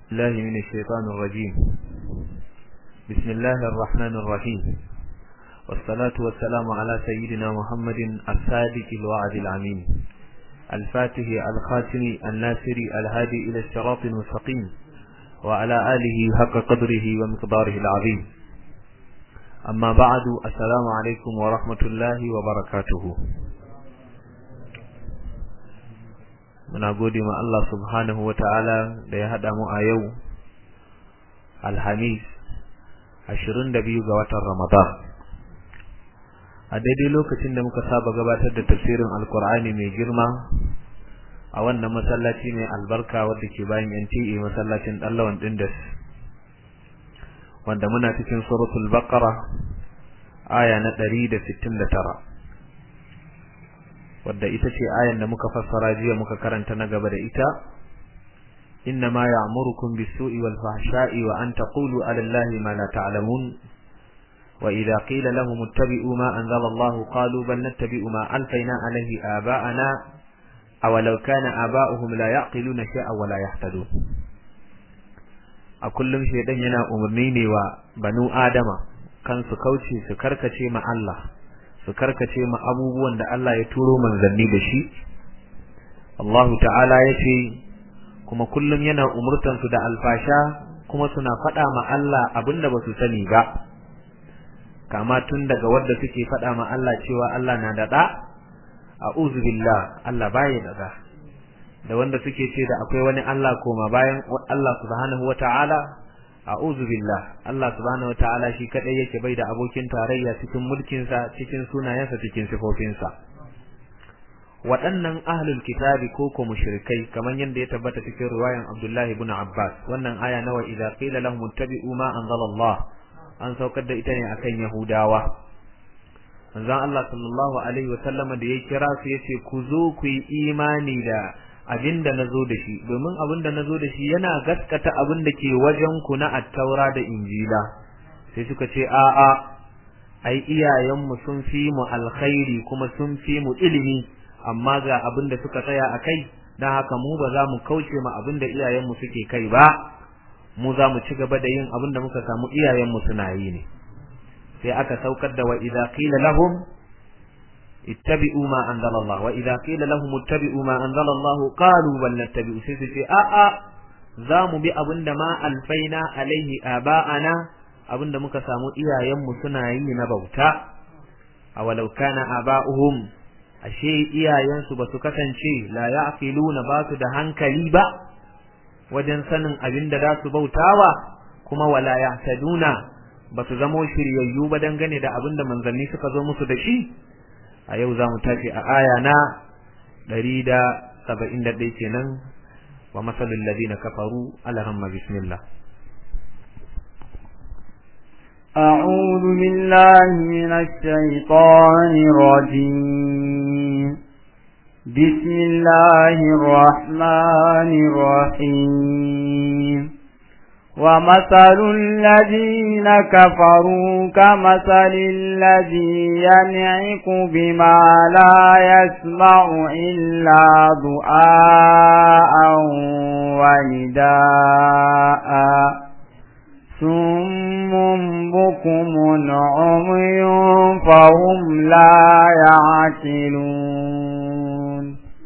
الله من الشيطان الرجيم بسم الله الرحمن الرحيم والصلاة والسلام على سيدنا محمد الصادق الوعد العمين الفاتح الخاتم الناصر الهادي إلى الصراط المستقيم وعلى آله حق قدره ومقداره العظيم أما بعد السلام عليكم ورحمة الله وبركاته muna gode ma Allah subhanahu wa ta'ala da ya haɗa mu a yau alhamis ashirin da biyu ga watan ramadan a daidai lokacin da muka saba gabatar da tafsirin alkur'ani mai girma a wannan masallaci mai albarka wadda ke bayan NTA masallacin ɗallawan ɗindas wanda muna cikin suratul baqara aya na ɗari da sittin da tara wadda ita ce ayan da muka fassara jiya muka karanta na gaba da ita innama ya'murukum bis-su'i wal-fahsha'i wa an taqulu 'ala Allahi ma la ta'lamun wa idha qila lahum ittabi'u ma anzala Allah qalu bal nattabi'u ma alfayna 'alayhi aba'ana aw law kana aba'uhum la ya'qiluna shay'an wa la yahtadun a kullum shedan yana umarni ne wa banu adama kan su kauce su karkace ma Allah su karkace ma abubuwan da Allah ya turo manzanni da shi Allahu ta'ala ya ce kuma kullum yana umurtan su da alfasha kuma suna faɗa ma Allah abinda ba su sani ba kama tun daga wadda suke faɗa ma Allah cewa Allah na da ɗa a'udhu billah Allah baya da ɗa da wanda suke ce da akwai wani Allah koma bayan Allah subhanahu wata'ala a'udhu billah Allah subhanahu wataala shi kadai yake bai da abokin tarayya cikin mulkin sa cikin sunayensa cikin sifofinsa waɗannan ahlul kitabi ko ko mushrikai kamar yadda ya tabbata cikin riwayan Abdullah ibn Abbas wannan aya nawa idza qila lahum ittabi'u ma anzala Allah an saukar da ita ne akan Yahudawa manzon Allah sallallahu alaihi wa sallama da ya kira su yace ku zo ku yi imani da abin da na zo da shi domin abin da na zo da shi yana gaskata abin da ke wajen ku na attaura da injila sai suka ce a'a ai iyayenmu sun fi mu alkhairi kuma sun fi mu ilimi amma ga abin da suka tsaya a kai don haka mu ba za mu kauce ma abin da iyayenmu suke kai ba mu za mu ci gaba da yin abin da muka samu iyayenmu suna yi ne sai aka saukar da wa idza qila lahum ittabi'u ma anzala Allah wa idza qila lahum ittabi'u ma anzala Allah qalu bal nattabi'u sai su ce a a za mu bi abinda ma alfaina alaihi aba'ana abinda muka samu iyayenmu suna yi na bauta awalau kana aba'uhum ashe iyayensu ba su kasance la ya'qiluna ba su da hankali ba wajen sanin abinda za su bautawa kuma wala yahtaduna ba su zamo shiryayyu ba dangane da abinda manzanni suka zo musu da shi a yau za mu tafi a aya na ɗari da saba'in da ɗaya kenan wa masalin ladina kafaru alhamma bismillah أعوذ بالله من الشيطان الرجيم بسم الله الرحمن الرحيم ومثل الذين كفروا كمثل الذي ينعق بما لا يسمع إلا دعاء ونداء ثم بكم عمي فهم لا يعقلون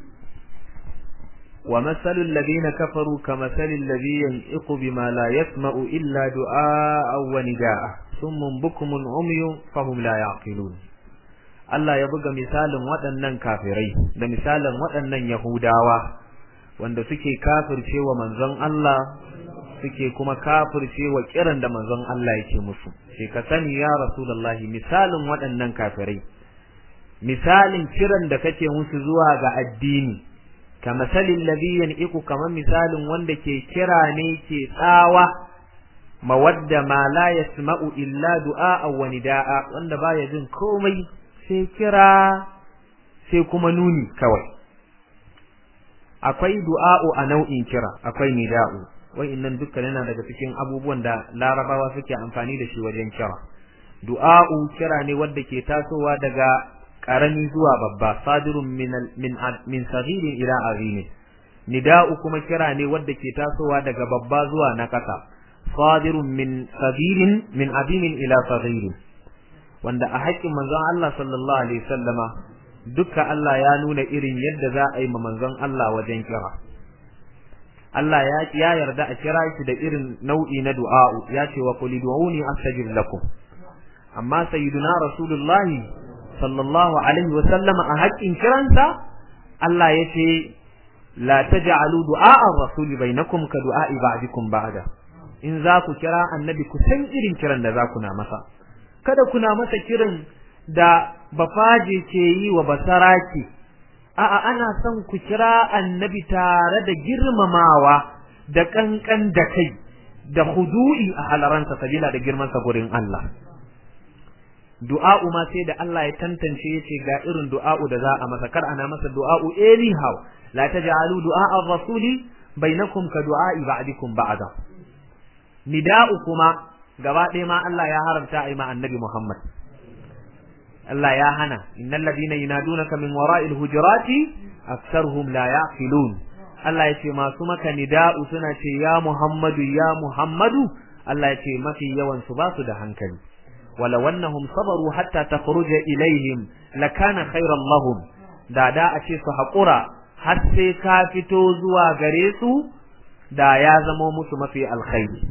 ومثل الذين كفروا كمثل الذي ينئق بما لا يسمع إلا دعاء ونداء ثم بكم عمي فهم لا يعقلون Allah ya buga misalin waɗannan kafirai da misalin waɗannan Yahudawa wanda suke kafircewa manzon Allah suke kuma kafircewa kiran da manzon Allah yake musu sai ka sani ya Rasulullahi misalin waɗannan kafirai misalin kiran da kake musu zuwa ga addini kamasalin labiyan iku kamar misalin wanda ke kira ne ke tsawa mawadda ma la yasma'u illa du'a wa nida'a wanda baya jin komai sai kira sai kuma nuni kawai akwai du'a'u a nau'in kira akwai nida'u wa'innan dukkan yana daga cikin abubuwan da larabawa suke amfani da shi wajen kira du'a'u kira ne wanda ke tasowa daga karami zuwa babba sadirun min min min saghirin ila azimi nida'u kuma kira ne wanda ke tasowa daga babba zuwa na ƙasa sadirun min sabirin min azimin ila saghirin wanda a haƙƙin manzon Allah sallallahu alaihi wasallama duka Allah ya nuna irin yadda za a yi ma manzon Allah wajen kira Allah ya ya yarda a kira shi da irin nau'i na du'a'u ya ce wa qul du'uni astajib lakum amma sayyiduna rasulullahi sallallahu alaihi wasallama a haƙƙin kiransa Allah ya ce la taj'alu du'a ar-rasul bainakum ka du'a'i ba'dikum ba'da in za ku kira annabi ku san irin kiran da za ku na masa kada kuna masa kiran da bafaje ke yi wa basaraki a'a ana son ku kira annabi tare da girmamawa da kankan da kai da hudu'i a halaransa sabila da girmansa gurin Allah du'a'u ma sai da Allah ya tantance yace ga irin du'a'u da za a masa kar ana masa du'a'u anyhow la taj'alu du'a ar-rasuli bainakum ka du'a'i ba'dikum ba'da nida'u kuma gaba ɗaya ma Allah ya haramta a yi ma annabi Muhammad Allah ya hana innal ladina yunadunaka min wara'il hujurati aktharuhum la ya'qilun Allah ya ce masu maka nida'u suna ce ya Muhammadu ya Muhammadu Allah ya ce mafi yawan su ba su da hankali wala wannahum sabaru hatta takhruja ilaihim lakana khairan lahum da da a ce su haƙura har sai ka fito zuwa gare su da ya zamo musu mafi alkhairi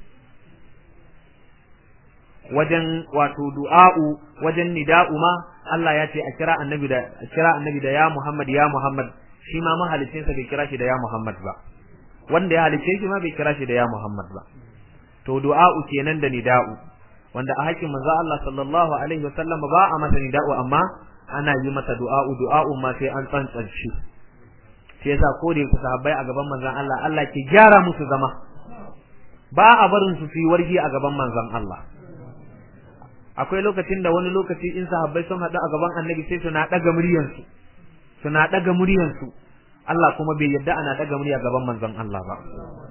wajen wato du'a'u wajen nida'u ma Allah ya ce a kira annabi da a kira annabi da ya Muhammad ya Muhammad shi ma mahalicin sa bai kira shi da ya Muhammad ba wanda ya halice shi ma bai kira shi da ya Muhammad ba to du'a'u kenan da nida'u wanda a hakkin manzo Allah sallallahu alaihi wasallam ba a masa nida'u amma ana yi masa du'a'u du'a'u ma sai an tsantsance shi sai yasa ko da sahabbai a gaban manzon Allah Allah ke gyara musu zama ba a barin su fi wargi a gaban manzon Allah akwai lokacin da wani lokaci in sahabbai sun haɗu a gaban annabi sai suna ɗaga muryansu suna ɗaga muryansu Allah kuma bai yadda ana ɗaga murya gaban manzon Allah ba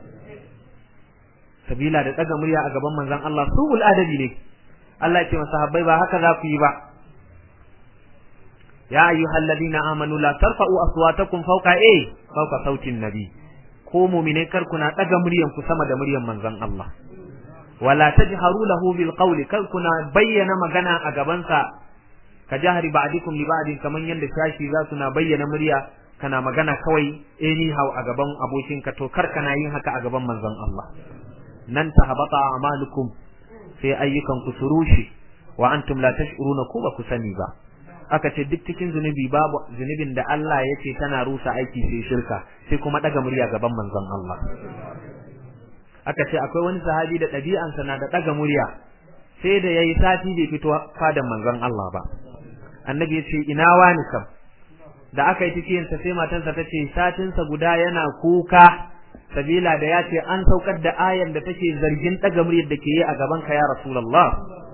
sabila da ɗaga murya a gaban manzon Allah su'ul adabi ne Allah ya ce masa sahabbai ba haka za ku yi ba ya ayyuhal ladina amanu la tarfa'u aswatakum fawqa a fawqa sautin nabi ko mu'mine kar kuna ɗaga muryan ku sama da muryan manzon Allah wala tajharu lahu bil qawli kal kuna bayyana magana a gabansa ka jahri ba'dikum li ba'din kaman yanda shashi za su na bayyana murya kana magana kawai anyhow a gaban abokinka to kar kana yin haka a gaban manzon Allah nan tahabata a'malukum sai ayyukan ku surushi wa antum la tash'uruna ku ba ku sani ba aka ce duk cikin zunubi babu zunubin da Allah ya ce tana rusa aiki sai shirka sai kuma daga murya gaban manzon Allah aka ce akwai wani sahabi da ɗabi'ansa na da ɗaga murya sai da yayi sati bai fito fadan manzon Allah ba annabi ya ce ina wani kam da aka yi cikinsa sai matansa ta ce satinsa guda yana kuka sabila da ya ce an saukar da ayan da take zargin ɗaga muryar da ke yi a gaban ka ya rasulullah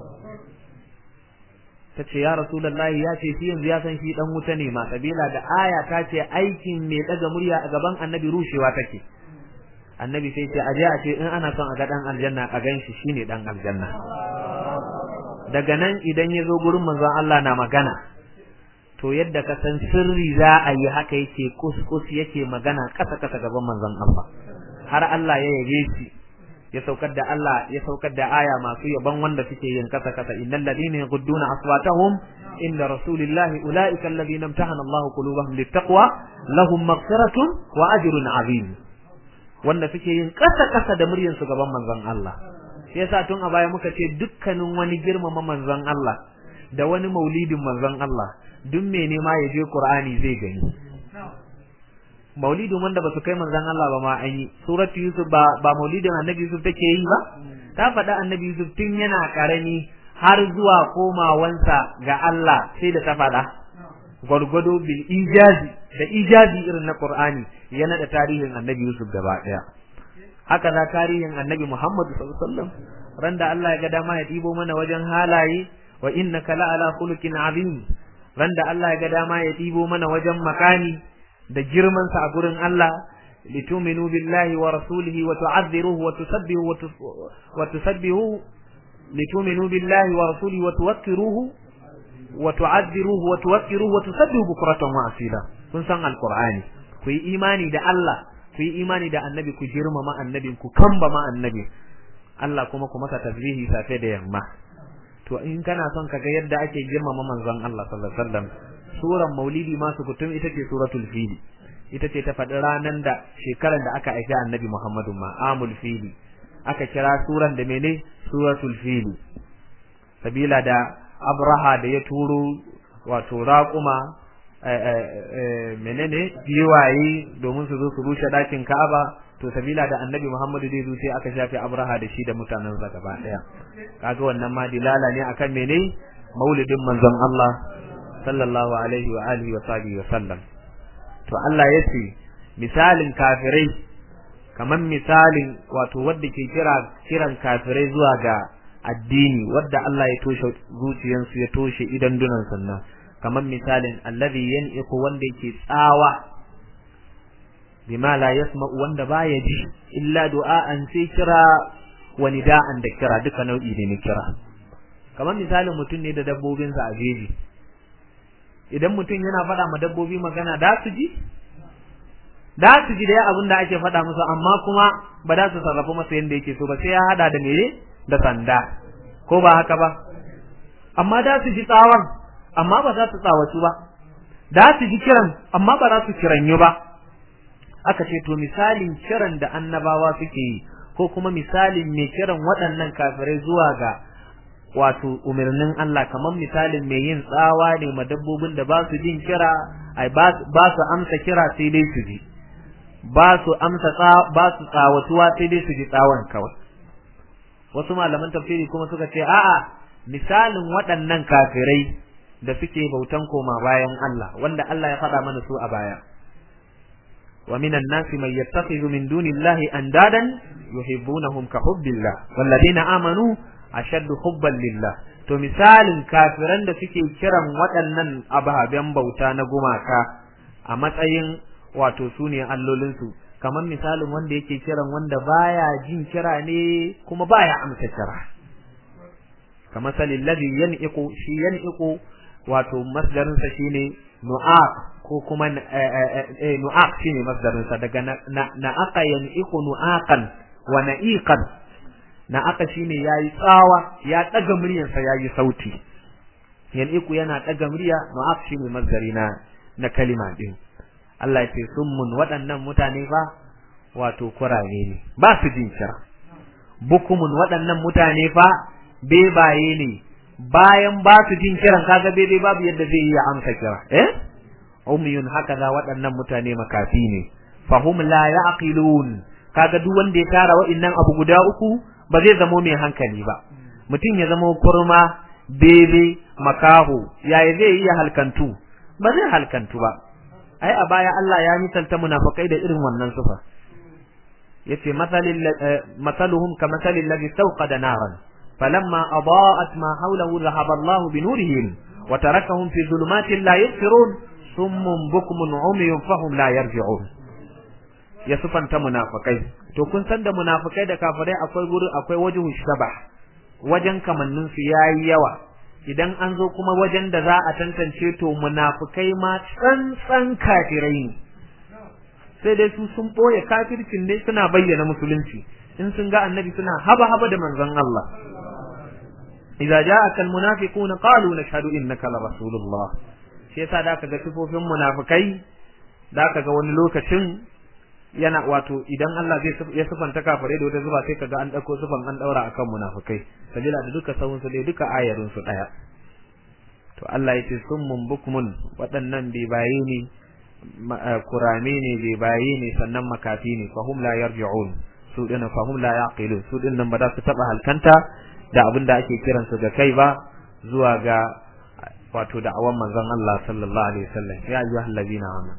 ta ce ya rasulullah ya ce shi yanzu ya san shi dan wuta ne ma sabila da aya ta ce aikin mai ɗaga murya a gaban annabi rushewa take annabi sai ce aje a ce in ana son a ga dan aljanna a gan shi shine dan aljanna daga nan idan ya zo gurin manzon Allah na magana to yadda ka san sirri za a yi haka yake kuskus yake magana kasa kasa gaban manzon Allah har Allah ya yabe shi ya saukar da Allah ya saukar da aya masu yaban wanda suke yin kasa kasa innal ladina yaghudduna aswatahum inda rasulillahi ulaika alladhina imtahana Allahu qulubahum littaqwa lahum maghfiratun wa ajrun azim wanda suke yin kasa-kasa da muryar su gaban manzon Allah shi yasa tun a baya muka ce dukkanin wani girmama manzon Allah da wani maulidin manzon Allah duk mai nema ya je Qur'ani zai gani maulidin wanda ba su kai manzon Allah ba ma an yi suratu Yusuf ba ba maulidin Annabi Yusuf take yi ba ta faɗa Annabi Yusuf tun yana karami har zuwa komawansa ga Allah sai da ta faɗa gwargwado bil ijazi da ijazi irin na Qur'ani ya nada tarihin Annabi Yusuf gaba daya haka za tarihin Annabi Muhammad sallallahu alaihi wasallam randa Allah ya ga dama ya dibo mana wajen halaye wa innaka la ala khuluqin azim randa Allah ya ga dama ya dibo mana wajen makani da girman sa a gurin Allah litu'minu billahi wa rasulihi wa tu'azziruhu wa tusabbihu wa tusabbihu litu'minu billahi wa rasulihi wa tuwaqqiruhu wa tu'azziruhu wa tuwaqqiruhu wa tusabbihu bukratan wa asila kun san alqur'ani ku yi imani da Allah ku yi imani da annabi ku girmama annabin ku kambama annabi Allah kuma ku masa tasbihi safe da yamma to in kana son kaga yadda ake girmama manzon Allah sallallahu alaihi wasallam suran maulidi ma kutum ita ce suratul fili ita ce ta faɗi ranan da shekaran da aka aiki annabi Muhammadu ma amul fili aka kira suran da mene suratul fili sabila da abraha da ya turo wato raƙuma menene giwaye domin su zo su rushe ɗakin Ka'aba to sabila da Annabi Muhammadu zai zo sai aka shafe Abraha da shi da mutanen sa gaba daya kaga wannan ma dilala ne akan mene maulidin manzon Allah sallallahu alaihi wa alihi wa sahbihi wa sallam to Allah ya ce misalin kafirai kaman misalin wato wanda ke kira kiran kafirai zuwa ga addini wadda Allah ya toshe zuciyansu ya toshe idan dunan sannan kamar misalin allazi yan'iqu wanda yake tsawa bima la yasma'u wanda baya ji illa du'a'an sai kira wa nida'an da kira duka nau'i ne na kira kamar misalin mutum ne da dabbobinsa a jeji idan mutum yana faɗa ma dabbobi magana da su ji da su ji dai abin da ake faɗa musu amma kuma ba za su sarrafa masa yadda yake so ba sai ya hada da mere da sanda ko ba haka ba amma da su ji tsawon amma ba za su tsawatu ba da su ji kiran amma ba za su kiranyu ba aka ce to misalin kiran da annabawa suke yi ko kuma misalin mai kiran waɗannan kafirai zuwa ga wato umarnin Allah kamar misalin mai yin tsawa ne ma dabbobin da ba su jin kira ai ba su amsa kira sai dai su ji ba su amsa ba su tsawatuwa sai dai su ji tsawon kawai wasu malaman tafsiri kuma suka ce a'a misalin waɗannan kafirai da suke bautan koma bayan Allah wanda Allah ya faɗa mana su a baya wa minan nasi man yattakhidhu min dunillahi andadan yuhibbunahum ka hubbillah walladheena amanu ashaddu hubban lillah to misalin kafiran da suke kiran waɗannan ababen bauta na gumaka a matsayin wato sune allolinsu kamar misalin wanda yake kiran wanda baya jin kira ne kuma baya amsa kira kamar salil ladhi yan'iqu shi yan'iqu wato masdarin sa shine nu'aq ko kuma eh nu'aq shine masdarin sa daga na'aqa yan'iqu nu'aqan wa na'iqan na'aqa shine yayi tsawa ya daga muryar sa yayi sauti yan'iqu yana daga murya nu'aq shine masdari na na kalima din Allah ya ce summun waɗannan mutane fa wato kurare ne ba su jin kira bukumun waɗannan mutane fa bebaye ne bayan ba su jin kiran kaga bebe babu yadda zai iya amsa kira eh umyun haka da waɗannan mutane makafi ne fahum la yaqilun kaga duk wanda ya tara waɗannan abu guda uku ba zai zamo mai hankali ba mutum ya zamo kurma bebe makaho yaya zai iya halkantu ba zai halkantu ba ai a baya Allah ya misalta munafikai da irin wannan sufa yace masalil masaluhum kamasalil ladhi istawqada naran falamma adaa'at ma hawlahu dhahaba Allah bi nurihim wa tarakahum fi dhulumatin la yubsirun summun bukmun umyun fahum la yarji'un ya sufanta munafikai to kun san da munafikai da kafirai akwai guri akwai wajhu shabah wajen kamannin su yayi yawa idan an zo kuma wajen da za a tantance to munafukai ma tsantsan kafirai ne sai dai su sun boye kafircin ne suna bayyana musulunci in sun ga annabi suna haba haba da manzon Allah idza ja'aka almunafiquna qalu nashhadu innaka la rasulullah shi yasa da ka ga sifofin munafukai da ka ga wani lokacin yana wato idan Allah zai ya sifanta kafirai da wata zuba sai kaga an dauko sifan an daura akan munafikai sabila da duka sawun su dai duka ayarin su daya to Allah yace summun bukmun waɗannan bai baye ne kurame ne bai baye ne sannan makafi ne fahum la yarji'un su dinnan fahum la yaqilun su dinnan ba za su taba halkanta da abin da ake kiran su ga kai ba zuwa ga wato da'awan manzon Allah sallallahu alaihi wasallam ya ayyuhallazina amanu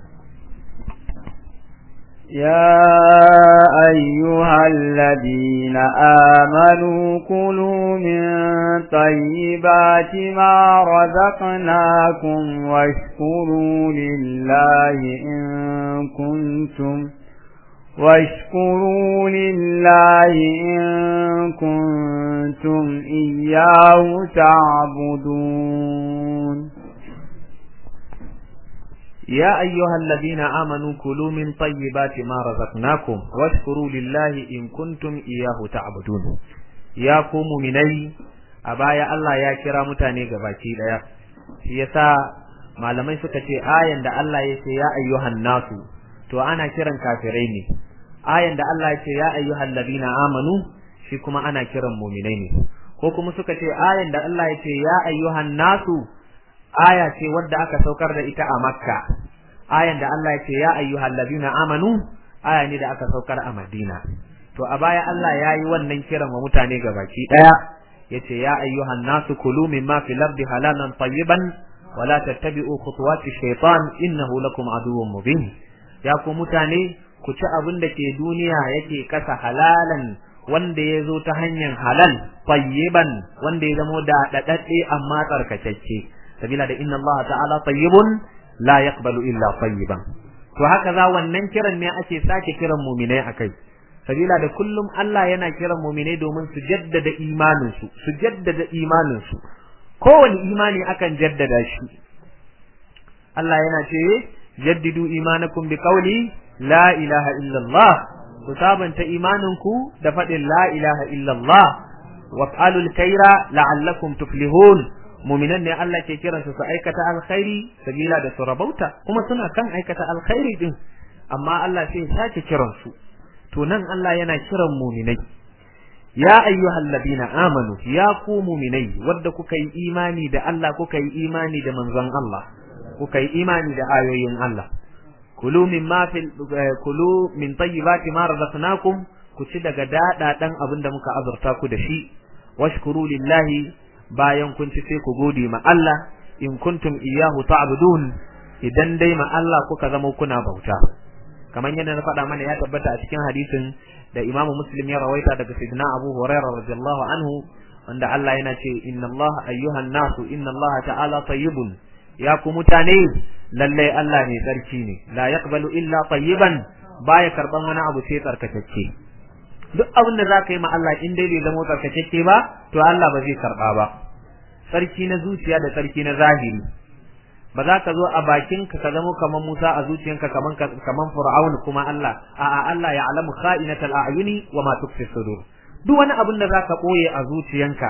يا أيها الذين آمنوا كلوا من طيبات ما رزقناكم واشكروا لله إن كنتم واشكروا لله إن كنتم إياه تعبدون يا أيها الذين آمنوا كلوا من طيبات ما رزقناكم واشكروا لله إن كنتم إياه تعبدون يا قوم مني أبايا الله يا كرا متاني gabaki daya shi yasa malamai suka ce ayan da Allah ya ce ya ayyuhan nasu to ana kiran kafirai ne ayan da Allah ya ce ya ayyuhal ladina amanu shi kuma ana kiran mu'minai ne ko kuma suka ce ayan da Allah ya ce ya ayyuhan nasu aya ce wadda aka saukar da ita a Makka ayan da Allah ya ce ya ayyuhal ladina amanu aya ne da aka saukar a Madina to a baya Allah ya yi wannan kiran wa mutane gabaki daya yace ya ayyuhan nasu kulu mimma fil ardi halalan tayyiban wala tattabi'u khutuwati shaytan innahu lakum aduwwun mubin ya ku mutane ku ci abin da ke duniya yake kasa halalan wanda ya zo ta hanyar halal tayyiban wanda ya zamo da dadadde amma tsarkakecce sabila da inna Allah ta'ala tayyibun la yaqbalu illa tayyiban to haka za wannan kiran ne ake sake kiran mu'minai akai sabila da kullum Allah yana kiran mu'minai domin su jaddada imanin su su jaddada imanin su kowane imani akan jaddada shi Allah yana ce jaddidu imanakum bi qawli la ilaha illa Allah ku sabanta imaninku da faɗin la ilaha illa Allah waf'alul khaira la'allakum tuflihun mu'minan ne Allah ke kiransu su aikata alkhairi sabila da su rabauta kuma suna kan aikata alkhairi din amma Allah sai ya sake kiransu to nan Allah yana kiran mu'minai ya ayyuhal ladina amanu ya ku mu'minai wadda kuka yi imani da Allah kuka yi imani da manzon Allah kuka yi imani da ayoyin Allah kulu mimma fil kulu min tayyibati ma razaqnakum ku ci daga dada dan abin da muka azurta ku da shi washkuru lillahi bayan kun ci sai ku gode ma Allah in kuntum iyyahu ta'budun idan dai ma Allah kuka zama kuna bauta kamar yadda na faɗa mana ya tabbata a cikin hadisin da Imam Muslim ya rawaita daga Sayyidina Abu Hurairah radiyallahu anhu wanda Allah yana ce inna Allah ayyuhan nasu inna Allah ta'ala tayyibun ya ku mutane lallai Allah ne tsarki ne la yaqbalu illa tayyiban baya karban wani abu sai tsarkakecce duk abin da zaka yi ma Allah in dai bai zama tsarkakecce ba to Allah ba zai karba ba tsarki na zuciya da tsarki na zahiri ba za ka zo a bakin ka ka zama kaman Musa a zuciyanka kaman kaman Fir'aun kuma Allah a'a Allah ya alamu kha'inatal a'yuni wa ma tukfi sudur duk wani abin da zaka boye a zuciyanka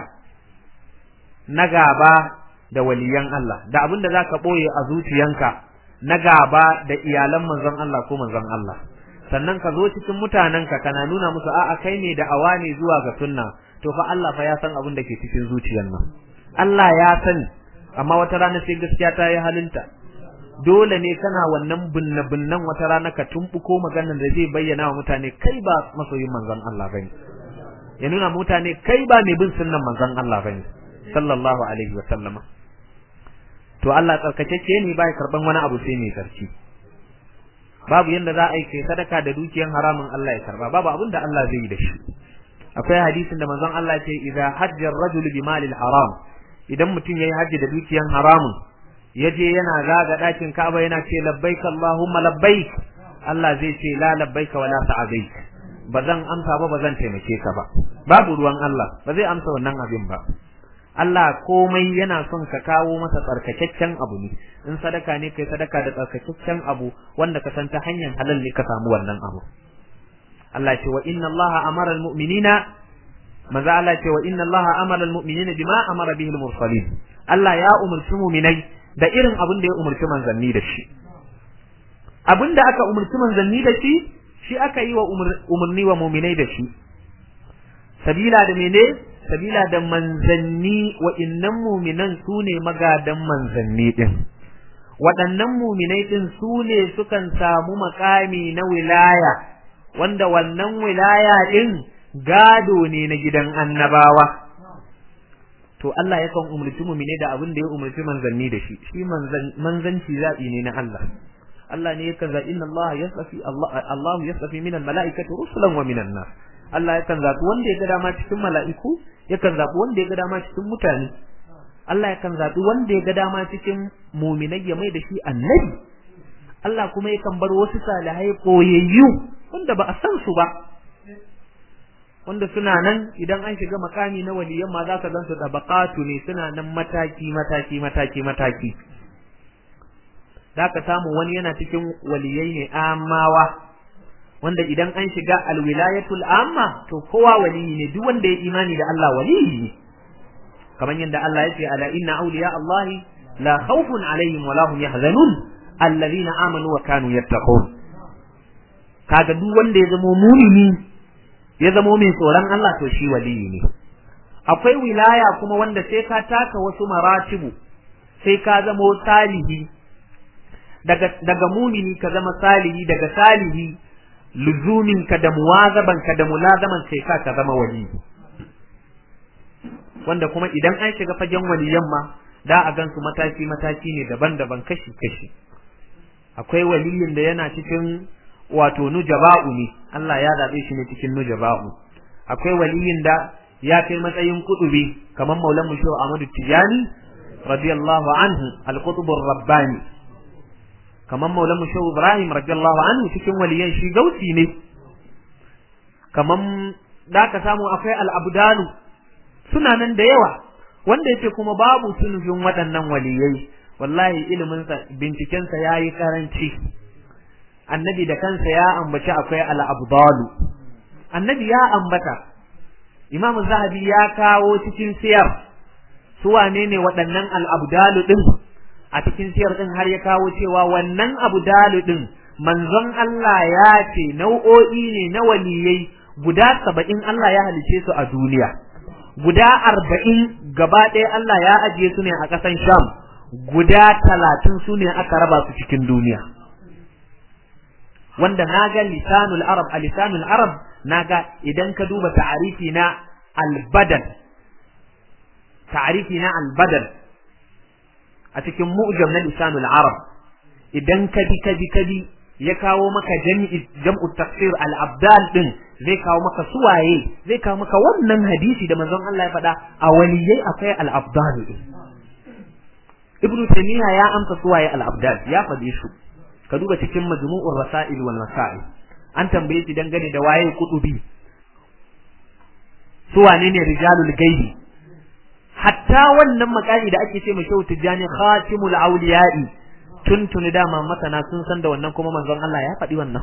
na gaba da waliyan Allah da abin da zaka boye a zuciyanka na gaba da iyalan manzon Allah ko manzon Allah sannan ka zo cikin mutanenka kana nuna musu a'a kai ne da awane zuwa ga sunna to fa Allah fa ya san abin da ke cikin zuciyar nan Allah ya sani amma wata rana sai gaskiya ta yi halinta dole ne kana wannan binne binnan wata rana ka tumbuko maganar da zai bayyana wa mutane kai ba masoyin manzon Allah bane ya nuna mutane kai ba mai bin sunnan manzon Allah bane sallallahu alaihi wa sallama to Allah tsarkakeke ne bai karban wani abu sai mai sarki babu yanda za a yi kai sadaka da dukiyan haramun Allah ya karba babu abin da Allah zai yi da shi akwai hadisin da manzon Allah ce idza hajja ar-rajulu bi malil haram idan mutum yayi haji da dukiyan haramun yaje yana zaga dakin Ka'aba yana ce labbaik Allahumma labbaik Allah zai ce la labbaik wa la sa'adik bazan amsa ba bazan taimake ka ba babu ruwan Allah ba zai amsa wannan abin ba Allah komai yana son ka kawo masa tsarkakakken abu ne in sadaka ne kai sadaka da tsarkakakken abu wanda ka san ta hanyar halal ne ka samu wannan abu Allah ce wa inna Allah amara almu'minina maza Allah ce wa inna Allah amara almu'minina bima amara bihi almursalin Allah ya umurci mu'minai da irin abin da ya umurci manzanni da shi abin da aka umurci manzanni da shi shi aka yi wa umurni wa mu'minai da shi sabila da mene sabila da manzanni wa innan mu'minan su ne magadan manzanni din waɗannan mu'minai din su ne sukan samu makami na wilaya wanda wannan wilaya din gado ne na gidan annabawa to Allah yakan umurci mu'mine da abin da ya umurci manzanni da shi shi manzanci zaɓi ne na Allah Allah ne yakan zaɓi inna Allah yasafi Allah Allah yasafi min al-mala'ikati rusulan wa min nas Allah yakan zaɓi wanda ya ga dama cikin mala'iku yakan zaɓi wanda ya ga dama cikin mutane Allah yakan zaɓi wanda ya ga dama cikin mu'minai ya mai da shi annabi Allah kuma yakan bar wasu salihai koyayyu wanda ba a san su ba wanda suna nan idan an shiga makami na waliyan ma za ka gan su tabaqatu ne suna nan mataki mataki mataki mataki zaka samu wani yana cikin waliyai ne amawa wanda idan an shiga alwilayatul amma to kowa waliyi ne duk wanda ya imani da Allah waliyi ne kamar yadda Allah ya ce ala inna awliya Allah la khawfun alaihim wa lahum yahzanun alladhina amanu wa kanu yattaqun kaga duk wanda ya zama mumini ya zama mai tsoron Allah to shi waliyi ne akwai wilaya kuma wanda sai ka taka wasu maratibu sai ka zama salihi daga daga mumini ka zama salihi daga salihi luzumin ka da muwazaban ka da mulazaman sai ka ka zama wali wanda kuma idan an shiga fagen waliyan ma da a gansu mataki mataki ne daban-daban kashi kashi akwai waliyin da yana cikin wato nujaba'u ne Allah ya zabe shi ne cikin nujaba'u akwai waliyin da ya kai matsayin kutubi kamar maulan musho Ahmadu Tijani radiyallahu anhu al-qutubur rabbani kamar maulan musho Ibrahim radiyallahu anhu cikin waliyan shi gausi ne kamar da ka samu akwai al-abdalu suna nan da yawa wanda yake kuma babu sunufin waɗannan waliyai wallahi ilimin sa binciken sa yayi karanci annabi da kansa ya ambaci akwai al-abdalu annabi ya ambata imamu zahabi ya kawo cikin siyar su wane ne waɗannan al-abdalu din a cikin siyar din har ya kawo cewa wannan abdalu din manzon Allah ya ce nau'o'i ne na waliyai guda saba'in Allah ya halice su a duniya guda arba'in gaba ɗaya Allah ya ajiye su ne a ƙasan Sham guda talatin su ne aka raba su cikin duniya wanda na ga lisanul arab a lisanul arab na ga idan ka duba ta'arifi na albadal ta'arifi na albadal a cikin mu'jam na lisanul arab idan ka bi ka bi ka bi ya kawo maka jami'i jam'u tafsir al-abdal din zai kawo maka suwaye zai kawo maka wannan hadisi da manzon Allah ya faɗa a waliyai akwai al-abdal din ibnu taymiya ya amsa suwaye al-abdal ya faɗi su ka duba cikin majmu'ur rasail wal masail an tambaye shi dangane da waye kutubi suwane ne rijalul gaibi hatta wannan makami da ake ce mai shau tijani khatimul awliya'i tuntuni dama masana sun san da wannan kuma manzon Allah ya faɗi wannan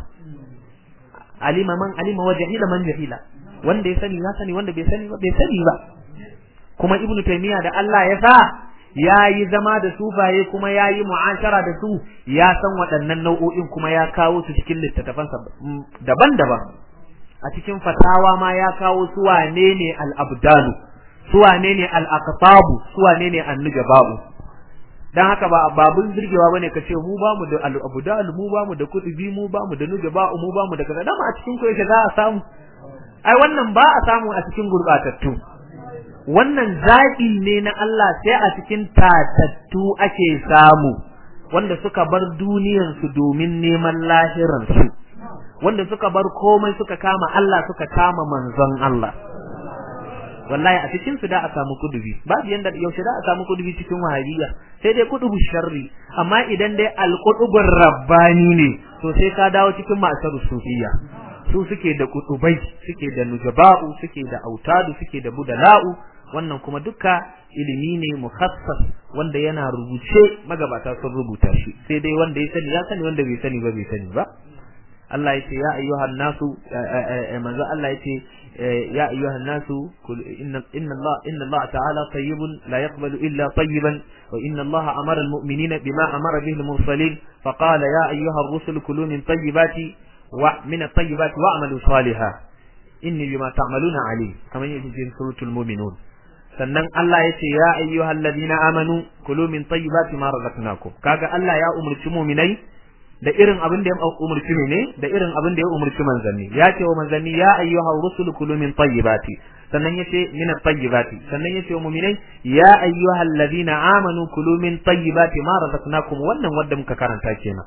alima man alima wa jahila man jahila wanda ya sani ya sani wanda bai sani ba bai sani ba kuma ibnu taymiya da Allah ya sa ya yi zama da sufaye kuma ya yi mu'ashara da su ya san waɗannan nau'o'in kuma ya kawo su cikin littattafansa daban-daban a cikin fatawa ma ya kawo su wane ne al-abdalu su wane ne al-aqtabu su wane ne an-nujaba'u dan haka ba babun zirgewa bane ka ce mu bamu da al-abdal mu bamu da kutubi mu bamu da nujaba'u mu bamu da kaza dama a cikin ku yake za a samu ai wannan ba a samu a cikin gurbatattu wannan zaɓi ne na Allah sai a cikin tatattu ake samu wanda suka bar duniyarsu domin neman lahiransu wanda suka bar komai suka kama Allah suka kama manzon Allah wallahi a cikin su da a samu kudubi babu yanda yaushe da a samu kudubi cikin wahabiyya sai dai kudubu sharri amma idan dai alqudubur rabbani ne to sai ka dawo cikin ma'asar sufiyya su suke da kutubai suke da nujaba'u suke da autadu suke da budala'u wannan kuma duka ilimi ne mukhassas wanda yana rubuce magabata sun rubuta shi sai dai wanda ya sani ya sani wanda bai sani ba bai sani ba Allah yace ya ayyuhan nasu manzo Allah yace ya ayyuhan nasu inna inna Allah inna Allah ta'ala tayyibun la yaqbalu illa tayyiban wa inna Allah amara al-mu'minina bima amara bihi al-mursalin faqala ya ayyuha ar-rusul kulu min tayyibati wa min at-tayyibati wa'malu salihan inni bima ta'maluna alim kamar yadda cikin suratul mu'minun sannan Allah ya ce ya ayyuhal ladina amanu kulu min tayyibati ma razaqnakum kaga Allah ya umurci mu'minai da irin abin da ya umurci ne da irin abin da ya umurci manzanni ya ce wa manzanni ya ayyuhar rusul kulu min tayyibati sannan yace min tayyibati sannan yace wa mu'minai ya ayyuhal ladina amanu kulu min tayyibati ma razaqnakum wannan wanda muka karanta kenan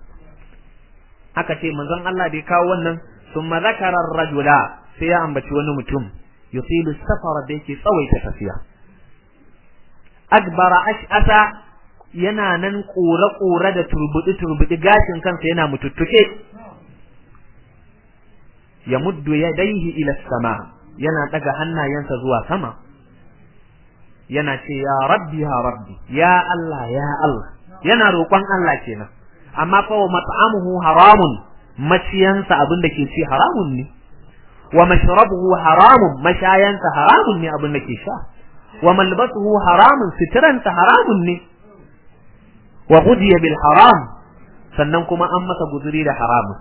aka ce manzon Allah da ya kawo wannan thumma zakara ar-rajula sai ya ambaci wani mutum yusilu safara da yake tsawaita tafiya akbara ash'asa yana nan kore-kore da turbudi-turbudi gashin kansa yana mututtuke ya muddu yadaihi ila sama yana daga hannayensa zuwa sama yana ce ya rabbi ya rabbi ya Allah ya Allah yana roƙon Allah kenan amma fa wa mat'amuhu haramun maciyansa abin da ke ci haramun ne wa mashrabuhu haramun mashayansa haramun ne abin da ke sha wa malbasuhu haramun sitiransa haramun ne wa ghudiya bil haram sannan kuma an masa guzuri da haramun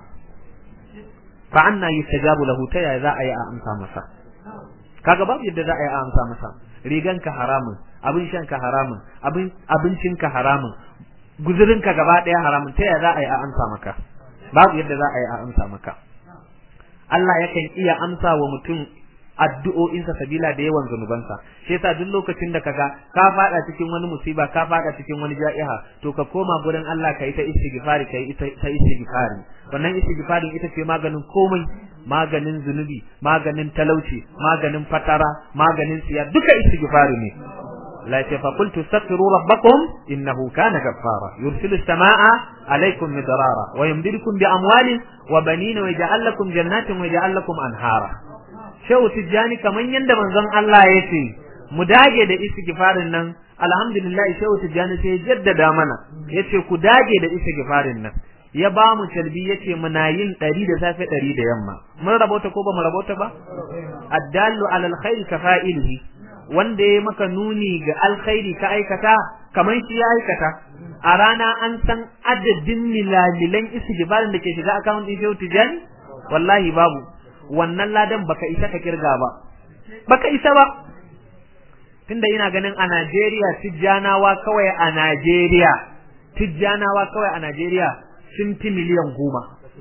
fa anna yustajabu lahu ta ya za a yi a amsa masa kaga babu yadda za a yi a amsa masa riganka haramun abin shanka haramun abin abincinka haramun guzurinka gaba daya haramun ta ya za a yi a amsa maka babu yadda za a yi a amsa maka Allah yakan iya amsa wa mutum addu'o'insa sabila da yawan zunubansa shi yasa duk lokacin da kaga ka fada cikin wani musiba ka fada cikin wani ja'iha to ka koma gurin Allah ka yi ta istighfari ka yi ta istighfari wannan istighfarin ita ce maganin komai maganin zunubi maganin talauci maganin fatara maganin tsiya duka istighfari ne la ta fa qultu astaghfiru rabbakum innahu kana ghaffara yursilu as-samaa'a alaykum midrara wa yumdidukum bi amwalin wa banina wa yaj'al lakum jannatin wa yaj'al lakum anhara shehu tijjani kaman yanda manzon Allah ya ce mu dage da istighfarin nan alhamdulillah shehu tijjani sai jaddada mana yace ku dage da istighfarin nan ya ba mu talbi yace muna yin ɗari da safe ɗari da yamma mun rabota ko ba mu rabota ba addallu ala alkhair ka fa'ilihi wanda ya maka nuni ga alkhairi ka aikata kaman shi ya aikata a rana an san adadin milalilan istighfarin da ke shiga account din shehu tijjani wallahi babu wannan ladan baka isa ka kirga ba baka isa ba tunda ina ganin a Najeriya tijjanawa kawai a Najeriya tijjanawa kawai a Najeriya sun fi miliyan goma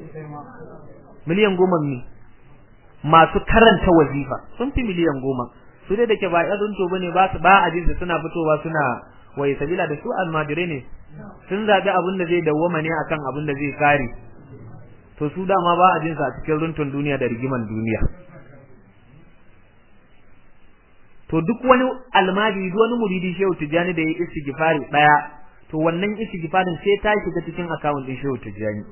miliyan goma ne masu karanta wazifa sun fi miliyan goma su dai da ke ba yazun to bane ba ba a jinsu suna fitowa suna waye sabila da su almajirai ne sun zabi abin da zai dawwama ne akan abin da zai kare to su dama ba a jinsa a cikin runtun duniya da rigiman duniya to duk wani almajiri duk wani muridi shehu tijjani da ya yi istighfari daya to wannan istighfarin sai ta shiga cikin account din shehu tijjani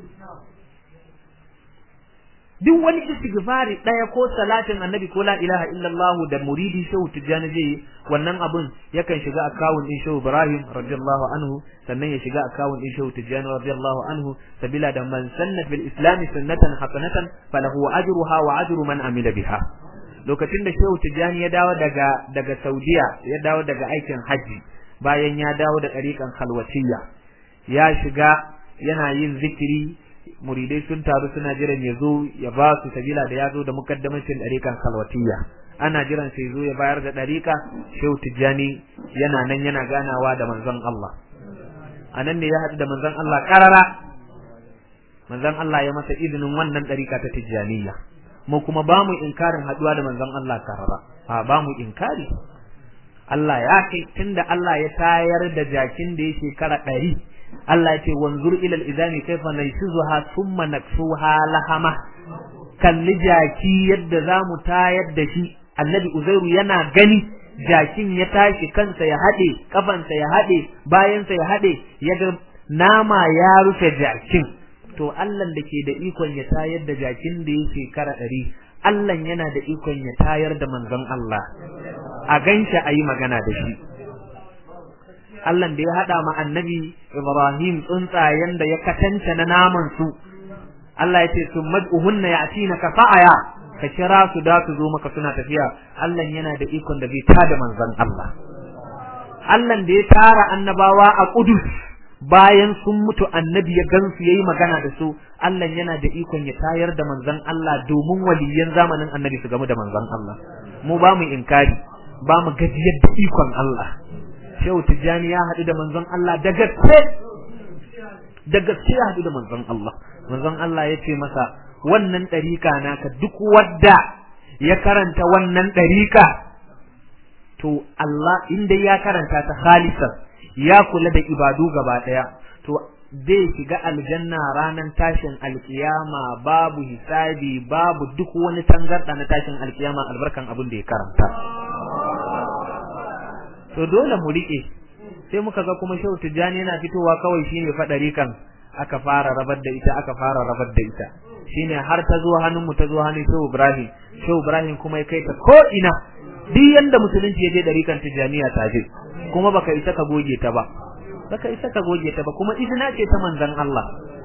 duk wani istighfari daya ko salatin annabi ko la ilaha illallah da muridi shehu tijjani zai yi wannan abun yakan shiga account din shehu ibrahim radiyallahu anhu sannan ya shiga account din shehu tijjani radiyallahu anhu sabila da man sanna fil islam sunnatan hasanatan falahu ajruha wa ajru man amila biha lokacin da shehu tijjani ya dawo daga daga saudiya ya dawo daga aikin haji bayan ya dawo da ɗariƙan khalwatiyya ya shiga yana yin zikiri muridai sun taru suna jiran ya zo ya ba su sabila da ya zo da mukaddamancin ɗariƙan khalwatiyya ana jiran sai zo ya bayar da ɗariƙa shehu tijjani yana nan yana ganawa da manzon Allah a nan ne ya haɗu da manzon Allah ƙarara manzon Allah ya masa izinin wannan ɗariƙa ta tijjaniyya mu kuma ba mu inkarin haɗuwa da manzon Allah ƙarara a ba mu inkari Allah ya kai tunda Allah ya tayar da jakin da ya shekara ɗari Allah ya ce wanzur ilal izami kaifa nayshuzuha thumma naksuha lahama kalli jaki yadda za mu tayar da shi annabi uzairu yana gani jakin ya tashi kansa ya haɗe kafansa ya haɗe bayansa ya haɗe ya ga nama ya rufe jakin to Allah da ke da ikon ya tayar da jakin da ya shekara ɗari Allah yana da ikon ya tayar da manzon Allah a ganshi a yi magana da shi Allah da ya haɗa ma annabi Ibrahim tsuntsayen da ya katanta na naman su Allah ya ce sun mad'uhunna ya'tina ka fa'aya ka kira su da su zo maka suna tafiya Allah yana da ikon da zai tada manzon Allah Allah da ya tara annabawa a Qudus bayan sun mutu annabi ya gansu yayi magana da su Allah yana da ikon ya tayar da manzon Allah domin waliyan zamanin annabi su gamu da manzon Allah mu ba mu inkari ba mu gajiyar da ikon Allah Shehu Tijjani ya haɗu da manzon Allah da gaske da gaske ya haɗu da manzon Allah manzon Allah ya ce masa wannan ɗarika naka duk wadda ya karanta wannan ɗarika to Allah inda ya karanta ta khalisan ya kula da ibadu gaba ɗaya to zai shiga aljanna ranar tashin alkiyama babu hisabi babu duk wani tangarɗa na tashin alkiyama albarkan abin da ya karanta to dole mu riƙe sai muka ga kuma shehu tijjani yana fitowa kawai shine faɗari kan aka fara rabar da ita aka fara rabar da ita shine har ta zo hannun mu ta zo hannun shehu ibrahim shehu ibrahim kuma ya kai ta ko ina duk yanda musulunci ya je ɗarikan tijjaniya ta je kuma baka isa ka goge ta ba baka isa ka goge ta ba kuma izina ce ta manzon Allah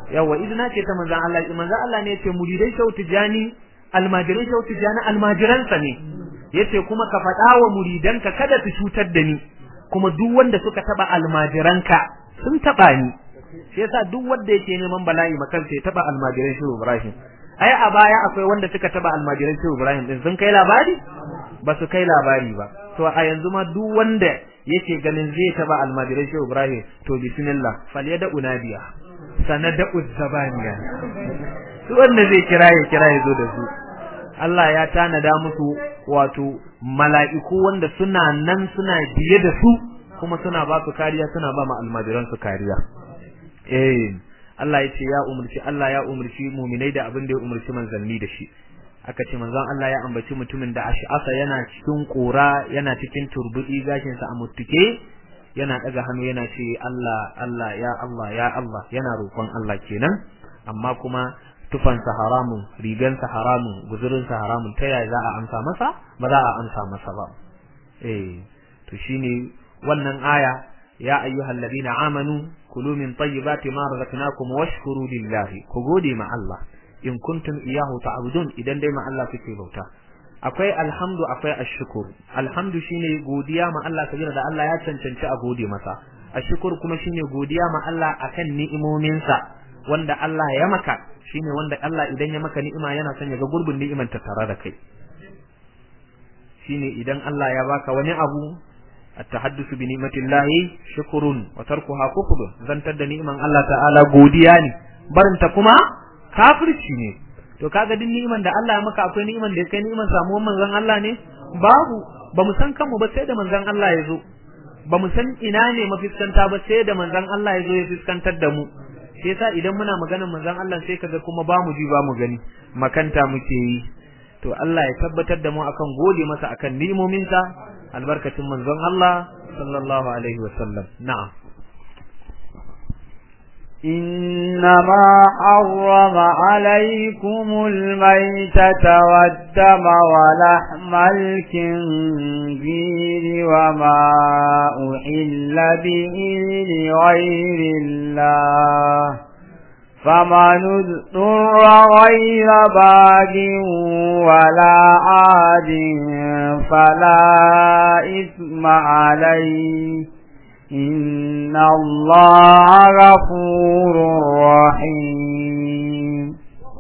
yawa izina ce ta manzon Allah manzon Allah ne yace muridai shau tijani almajirai shau tijani almajiransa ne yace kuma ka faɗa wa muridanka kada su cutar da ni kuma duk wanda suka taba almajiranka sun taba ni shi yasa duk wanda yake neman bala'i makan sai taba almajiran shi Ibrahim ai a baya akwai wanda suka taba almajiran shi Ibrahim din sun kai labari ba su kai labari ba to a yanzu ma duk wanda yake ganin zai taba almajiran shi Ibrahim to bismillah falyada unadiya sanada uzzabaniya su wanda zai kira ya kira ya zo da su Allah ya tanada musu wato mala'iku wanda suna nan suna biye da su kuma suna ba su kariya suna ba ma almajiran su kariya eh Allah ya ce ya umurci Allah ya umurci mu'minai da abin da ya umurci manzanni da shi aka ce manzon Allah ya ambaci mutumin da ash'asa yana cikin kora yana cikin turbudi gashin sa a muttuke yana daga hannu yana ce Allah Allah ya Allah ya Allah yana roƙon Allah kenan amma kuma tufansa haramun rigansa haramun guzurinsa haramun ta yaya za a amsa masa ba za a amsa masa ba eh to shine wannan aya ya ayyuhal ladina amanu kulu min tayyibati ma razaqnakum washkuru lillahi ku gode ma Allah in kuntum iyyahu ta'budun idan dai ma Allah kuke bauta akwai alhamdu akwai ashkur alhamdu shine godiya ma Allah sabila da Allah ya cancanci a gode masa ashkur kuma shine godiya ma Allah akan ni'imominsa wanda Allah ya maka shine wanda Allah idan ya maka ni'ima yana son ya ga gurbin ni'iman ta tare da kai shine idan Allah ya baka wani abu at-tahaddusu bi ni'matillahi shukrun wa tarkuha kufrun zantar da ni'iman Allah ta'ala godiya ne barinta kuma kafirci ne to kaga din ni'iman da Allah ya maka akwai ni'iman da kai ni'iman samuwar manzon Allah ne babu ba mu san kanmu ba sai da manzon Allah ya zo ba mu san ina ne mafiskanta ba sai da manzon Allah ya zo ya fiskantar da mu sai yasa idan muna maganar manzon Allah sai kaga kuma ba mu ji ba mu gani makanta muke yi to Allah ya tabbatar da mu akan gode masa akan ni'imominsa albarkacin manzon Allah sallallahu alaihi wasallam na'am إنما حرم عليكم الميتة والدم ولحم الكنزير وما أحل به لغير الله فمن اضطر غير باغ ولا عاد فلا إثم عليه إن الله غفور رحيم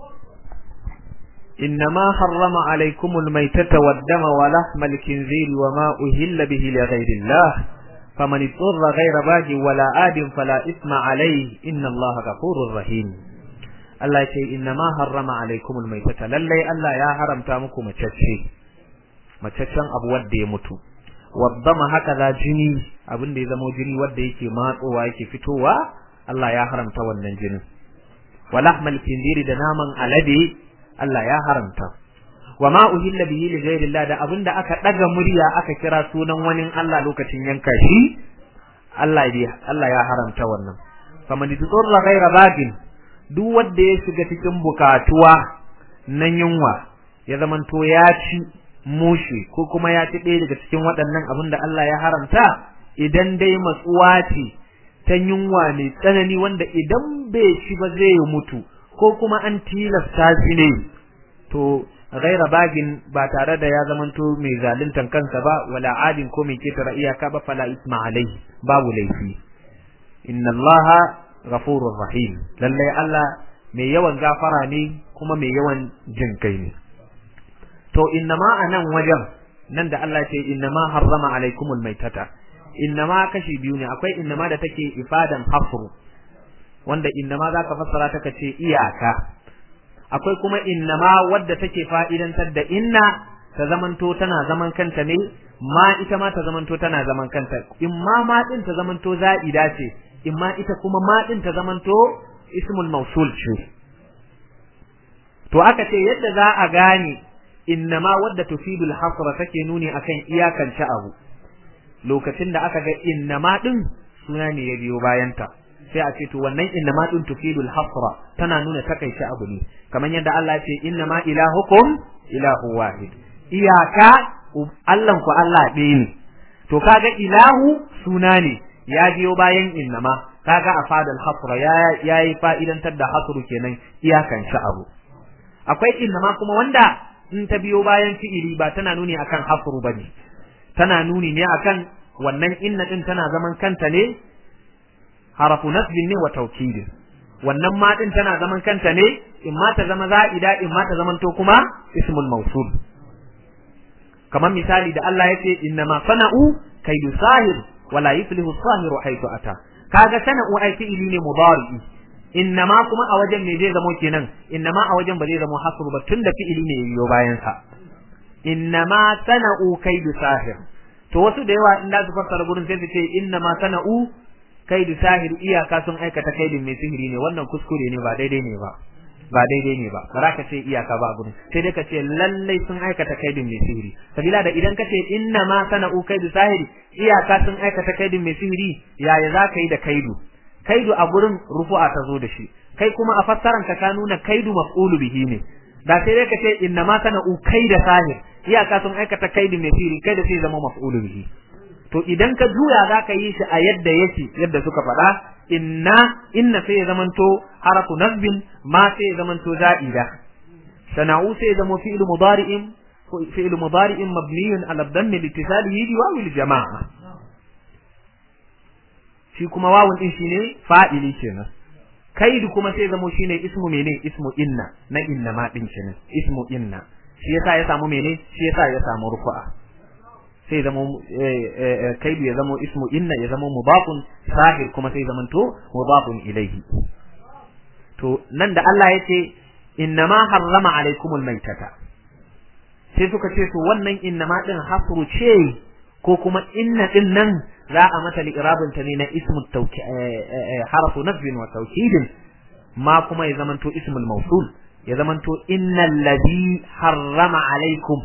إنما حرم عليكم الميتة والدم ولحم الكنزير وما أهل به لغير الله فمن اضطر غير باغ ولا آد فلا إثم عليه إن الله غفور رحيم Allah ce inna ma harrama alaikumul maitata lallai Allah ya haramta muku macece macaccen abu wanda ya mutu waddama haka za jini abin da ya zama jini wanda yake matsowa yake fitowa Allah ya haramta wannan jinin wa lahmal khinziri da naman alade Allah ya haramta wa ma uhilla bihi li ghayrillah da abinda aka daga murya aka kira sunan wani Allah lokacin yanka shi Allah ya Allah ya haramta wannan faman tudurra ghayra bagin duk wanda ya shiga cikin bukatuwa na yunwa ya zamanto ya ci mushi ko kuma ya ci ɗaya daga cikin waɗannan abin da Allah ya haramta idan dai matsuwa ce ta yunwa mai tsanani wanda idan bai ci ba zai mutu ko kuma an tilasta shi ne to ghaira bagin ba tare da ya zamanto mai zaluntan kansa ba wala adin ko mai ketara iyaka ba fala isma alai babu laifi inna allaha ghafurur rahim lallai Allah mai yawan gafara ne kuma mai yawan jin kai ne to innama anan wajen nan da Allah ce innama harrama alaikumul maitata innama kashi biyu ne akwai innama da take ifadan hafru wanda innama zaka fassara ta kace iyaka akwai kuma innama wadda take fa'idantar da inna ta zamanto tana zaman kanta ne ma ita ma ta zamanto tana zaman kanta in ma ma din ta zamanto za'ida ce in ma ita kuma ma din ta zamanto ismul mausul ce to aka ce yadda za a gane innama wadda tufidul hasra take nuni akan iyakance abu lokacin da aka ga innama din suna ne ya biyo bayanta sai a ce to wannan innama din tufidul hasra tana nuna takaice abu ne kamar yadda Allah ya ce innama ilahukum ilahu wahid iyaka Allah ku Allah ɗaya ne to kaga ilahu suna ne ya biyo bayan innama kaga a fadal hasra ya yi fa'idantar da hasru kenan iyakan abu akwai innama kuma wanda in ta biyo bayan fi'ili ba tana nuni akan hasru bane tana nuni ne akan wannan inna din tana zaman kanta ne harafu nasbin ne wa tawkidin wannan ma din tana zaman kanta ne in ma ta zama za'ida in ma ta zaman to kuma ismul mawsul kamar misali da Allah yace inna ma sana'u kaidu sahir wala yuflihu sahiru haythu ata kaga sana'u ai fi'ili ne mudari inna ma kuma a wajen me zai zamo kenan inna ma a wajen ba zai zamo hasru ba tunda fi'ili ne yiwo bayan sa inna ma sana'u kaidu sahir to wasu da yawa in da su fassara gurin sai su ce inna ma sana'u kaidu sahir iyaka sun aikata kaidin mai sihiri ne wannan kuskure ne ba daidai ne ba ba daidai ne ba ba za ka ce iyaka ba gurin sai dai ka ce lallai sun aikata kaidin mai sihiri sabila da idan ka ce inna ma sana'u kaidu sahiri iyaka sun aikata kaidin mai sihiri yaya za ka yi da kaidu kaidu a gurin rufu'a ta zo da shi kai kuma a fassaran ka ka nuna kaidu maf'ulu bihi ne da sai dai ka ce inna ma sana'u kaida sahir iyaka sun aikata kaidin mai sihiri kai da sai zama maf'ulu bihi to idan ka juya za ka yi shi a yadda yake yadda suka faɗa inna inna sai ya zamanto harafu nasbin ma sai ya zamanto za'ida sana'u sai ya zama fi'lu mudari'in fi'lu mudari'in mabniyun ala dhammi litisalihi bi wawil jama'a shi kuma wawun din shine fa'ili kenan kaidu kuma sai zamo shine ismu mene ismu inna na inna ma din kenan ismu inna shi yasa ya samu mene shi yasa ya samu rufu'a sai zamo kaidu ya zamo ismu inna ya zamo mudafun sahir kuma sai zamanto mudafun ilaihi to nan da Allah ya ce innama harrama alaikumul maitata sai suka ce to wannan innama din hasru ce ko kuma inna din nan za a mata liqrabin ta ne na ismu tawki harfu nasbin wa tawkidin ma kuma ya zamanto ismul mawsul ya zamanto innal ladhi harrama alaikum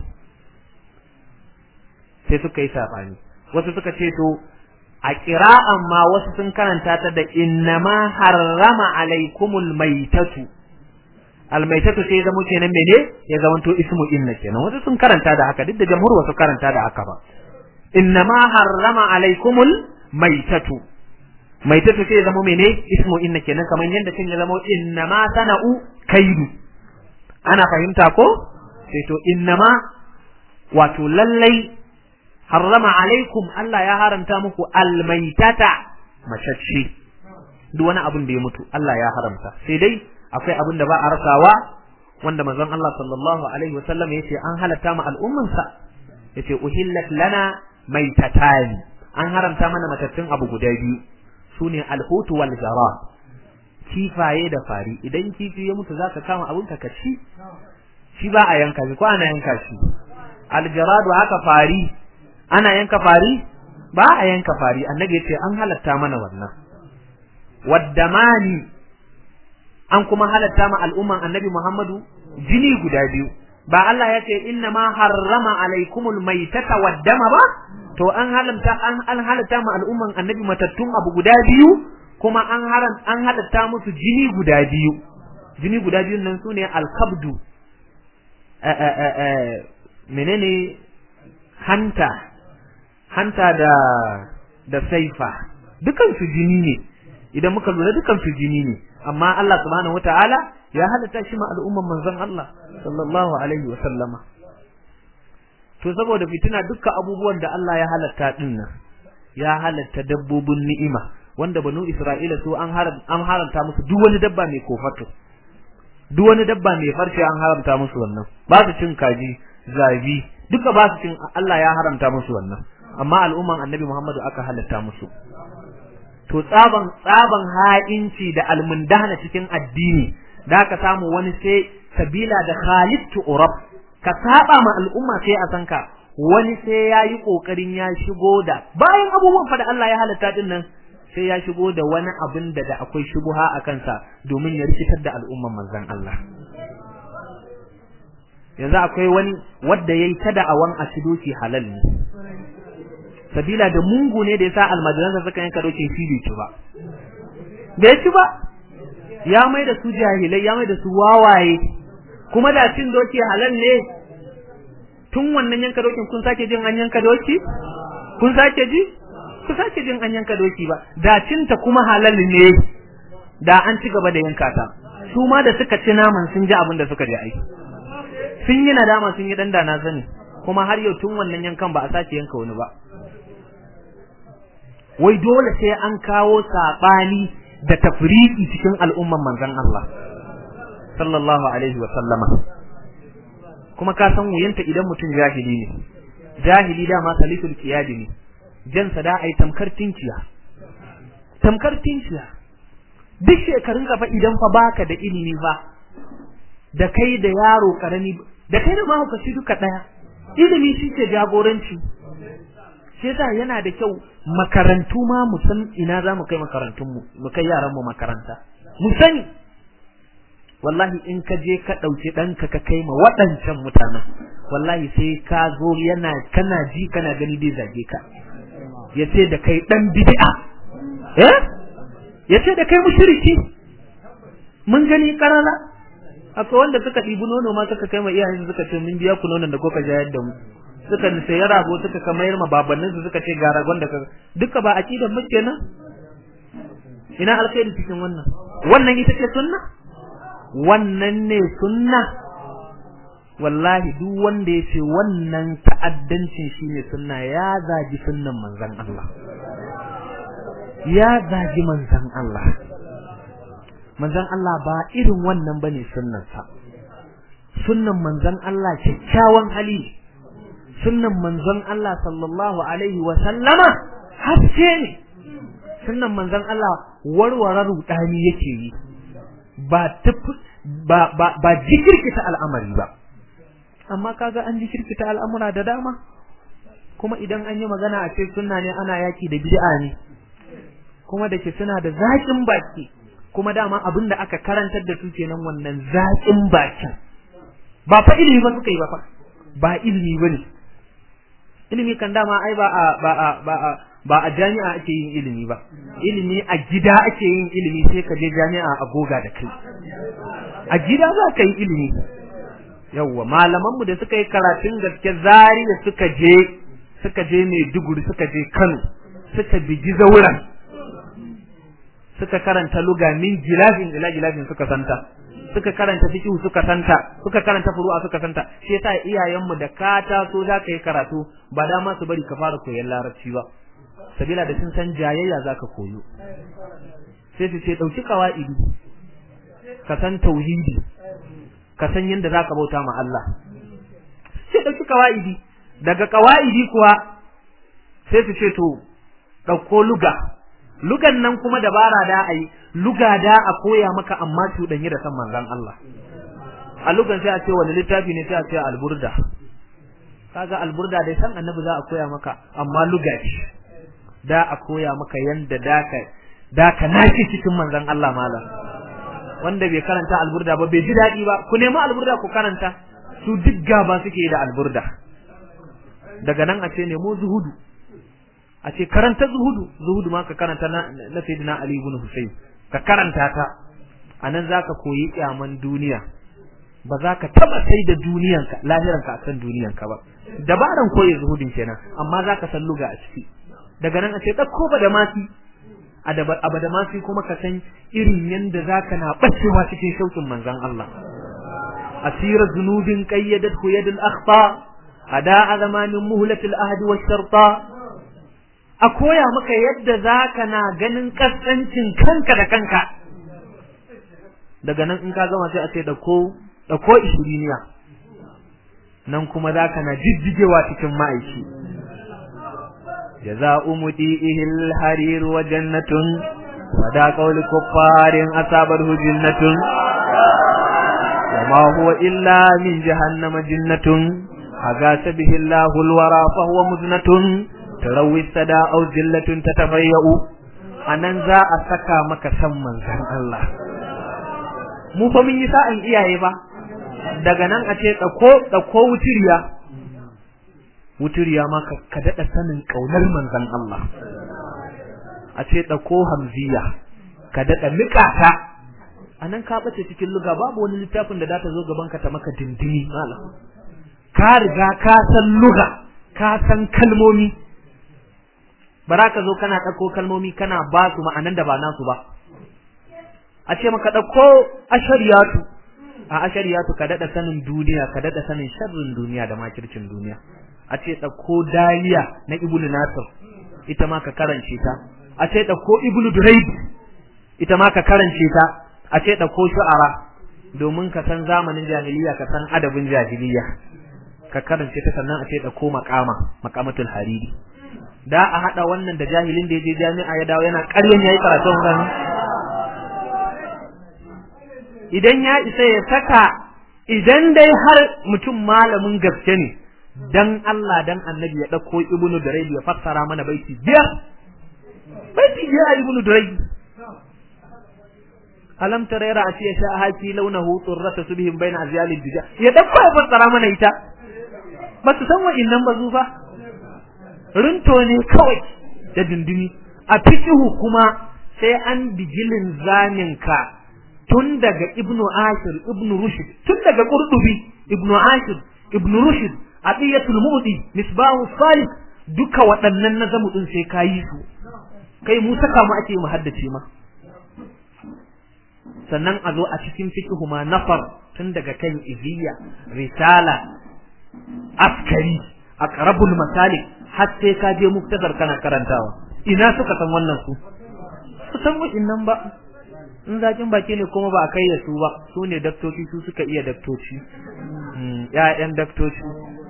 sai suka yi sabani wasu suka ce to a qira'an ma wasu sun karanta ta da innama harrama alaikumul maitatu almaitatu sai zama kenan mene ya zamanto ismu inna kenan wasu sun karanta da haka duk da jamhur wasu karanta da haka ba innama harrama alaikumul maitatu maitatu sai zama mene ismu inna kenan kamar yadda cin ya zama innama sana'u kaidu ana fahimta ko sai to innama wato lallai harrama alaikum Allah ya haramta muku almaitata macacce duk wani abin da ya mutu Allah ya haramta sai dai akwai abin da ba a rasawa wanda manzon Allah sallallahu alaihi wasallam yace an halatta ma al'ummansa yace uhillat lana maitatani an haramta mana matattun abu guda biyu sune alhutu wal jara kifaye da fari idan kifi ya mutu zaka kama abun ka ci shi ba a yanka shi ko ana yanka shi aljaradu haka fari ana yanka fari ba a yanka fari annabi yace an halatta mana wannan waddamani an kuma halatta ma al'umman annabi Muhammadu jini guda biyu ba Allah ya ce inna ma harrama alaikumul maitata waddama ba to an halamta an an halatta ma al'umman annabi matattun abu guda biyu kuma an haram an halatta musu jini guda biyu jini guda biyun nan sune al-kabdu menene hanta hanta da da saifa dukan su jini ne idan muka lura dukan su jini ne amma Allah subhanahu wataala ya halatta shi ma al'umman manzon Allah sallallahu alaihi wa sallama to saboda fitina dukkan abubuwan da Allah ya halatta din nan ya halatta dabbobin ni'ima wanda banu Isra'ila su an an haramta musu duk wani dabba mai kofato duk wani dabba mai farce an haramta musu wannan ba su cin kaji zabi duka ba su cin Allah ya haramta musu wannan amma al'umman annabi Muhammadu aka halatta musu to tsaban tsaban ha'inci da almundahana cikin addini da ka samu wani sai sabila da khalitu urab ka saba ma al'umma sai a sanka wani sai yayi kokarin ya shigo da bayan abubuwan fa da Allah ya halatta din nan sai ya shigo da wani abin da da akwai shubuha a kansa domin ya rikitar da al'umman manzon Allah yanzu akwai wani wanda yayi ta da'awan asidoci halal ne sabila da mungu ne da yasa almajiransa suka yanka dokin shi bai ci ba bai ci ba ya mai da su jahilai ya mai da su wawaye kuma da cin doki halal ne tun wannan yanka dokin kun sake jin an yanka doki kun sake ji ku sake jin an yanka doki ba da cinta kuma halal ne da an ci gaba da yanka ta su ma da suka ci naman sun ji abin da suka je aiki sun yi nadama sun yi danda na sani kuma har yau tun wannan yankan ba a sake yanka wani ba wai dole sai an kawo sabani da tafriki cikin al'umman manzon Allah sallallahu alaihi wa sallama kuma ka san wuyanta idan mutum jahili ne jahili dama salisul qiyadi ne jan sada ai tamkar tinciya tamkar tinciya duk shekarun ka fa idan fa baka da ilimi fa da kai da yaro karami da kai da mahaukaci duka daya ilimi shi ke jagoranci shi yasa yana da kyau makarantu ma mu san ina za mu kai makarantun mu mu kai yaran mu makaranta mu sani wallahi in ka je ka ɗauki ɗanka ka kai ma waɗancan mutanen wallahi sai ka zo yana kana ji kana gani dai zage ka ya ce da kai ɗan bid'a eh ya ce da kai mushriki mun gani karara akwai wanda suka ɗibi nono ma suka kai ma iyayen suka ce mun biya ku nonon da kuka jayar da mu suka sayi rago suka kamayar ma babannin su suka ce ga ragon da ka duka ba aqidan mu kenan ina alkhairi cikin wannan wannan ita ce sunna wannan ne sunna wallahi duk wanda ya ce wannan ta'addancin shine sunna ya zagi sunnan manzon Allah ya zagi manzon Allah manzon Allah ba irin wannan bane sunnansa sunnan manzon Allah kyakkyawan hali sunnan manzon Allah sallallahu alaihi wa sallama haske ne sunnan manzon Allah warware rudani yake yi ba ba ba ba jikirkita al'amari ba amma kaga an jikirkita al'amura da dama kuma idan an yi magana a ce sunna ne ana yaki da bid'a ne kuma da ke suna da zaƙin baki kuma dama abin da aka karantar da su kenan wannan zaƙin bakin ba fa ilimi ba suka yi ba fa ba ilimi bane ilimi kan dama ai ba a ba a ba a ba a jami'a ake yin ilimi ba ilimi a gida ake yin ilimi sai ka je jami'a a goga da kai a gida za ka yi ilimi yawwa malaman mu da suka yi karatun gaske zari da suka je suka je Maiduguri suka je Kano suka bigi zauren suka karanta luga min gilafin ila gilafin suka santa suka karanta fiqh suka santa suka karanta furu'a suka santa shi yasa iyayen mu da ka taso za ka yi karatu ba dama su bari ka fara koyon larabci ba sabila da sun san jayayya zaka koyo sai su ce dauki qawaidi ka san tauhidi ka san yadda zaka bauta ma Allah sai dauki qawaidi daga qawaidi kuwa sai su ce to dauko luga lugan nan kuma dabara da ai luga da a koya maka amma cuɗanyi da san manzon Allah a lugan sai a ce wani littafi ne sai a ce alburda kaga alburda dai san annabi za a koya maka amma luga ce da a koya maka yanda daka daka nashi cikin manzon Allah malam wanda bai karanta alburda ba bai ji dadi ba ku nemi alburda ku karanta su duk gaba suke da alburda daga nan a ce nemo zuhudu a ce karanta zuhudu zuhudu ma ka karanta na, na sayyidina ali ibn husayn ka karanta ta anan zaka koyi kyaman duniya ba za ka taba sai da duniyanka lahiranka akan duniyanka ba dabaran koyi zuhudin kenan amma zaka san luga a ciki daga nan a ce ɗauko ba da masi abu da masi kuma ka san irin yadda za ka na ɓacewa cikin shauƙin manzan Allah asirar zunubin ƙayyadat ku yadul akhta ada a zamanin muhlatul ahdi wa sharta a koya maka yadda za ka na ganin kasancin kanka da kanka daga nan in ka gama sai a ce ɗauko ɗauko ishiriniya nan kuma za ka na jijjigewa cikin ma'aiki جزاء مديئه الحرير وجنة ودا قول كفار أصابته جنة وما هو إلا من جهنم جنة أغاث به الله الورى فهو مزنة تروي السدا أو زلة تتفيأ anan za a saka maka san manzan Allah mu fa mun yi sa'an iyaye ba daga nan a ce ɗauko ɗauko wutiriya wuturiya ma ka daɗa sanin ƙaunar manzan Allah a ce ɗauko hamziya ka daɗa niƙa ta a nan ka ɓace cikin luga babu wani littafin da za ta zo gaban ka ta maka dindini malam ka riga ka san luga ka san kalmomi ba za ka zo kana ɗauko kalmomi kana ba su ma'anan da ba nasu ba a ce maka ɗauko ashariyatu a ashariyatu ka daɗa sanin duniya ka daɗa sanin sharrin duniya da makircin duniya a ce ɗauko daliya na ibnu nasir ita ma ka karance ta a ce ɗauko ibnu duraid ita ma ka karance ta a ce ɗauko shu'ara domin ka san zamanin jahiliya ka san adabin jahiliya ka karance ta sannan a ce ɗauko makama makamatul hariri da a haɗa wannan da jahilin da ya je jami'a ya dawo yana ƙaryan yayi karatun gani idan ya isa ya saka idan dai har mutum malamin gaske ne dan Allah dan annabi ya ɗauko ibnu durayd ya fassara mana baiti biyar baiti biyar a ibnu durayd alam tara yara asiya sha haki launahu turrata subhim baina azyalid dija ya ɗauko ya fassara mana ita ba su san wa'innan ba zufa runto ne kawai da dindimi a fikihu kuma sai an bijilin zaninka tun daga ibnu ashir ibnu rushd tun daga qurdubi ibnu ashir ibnu rushd aqiyatul mudi misbahu salih duka waɗannan nazamu din sai kayi su kai mu saka mu ake mu haddace ma sannan a zo a cikin fikihu ma nafar tun daga kan iziya risala askari aqrabul masalik har sai ka je muktasar kana karantawa ina suka san wannan su su san wa'innan ba in zakin baki ne kuma ba a kai da su ba su ne daktoci su suka iya daktoci ƴaƴan daktoci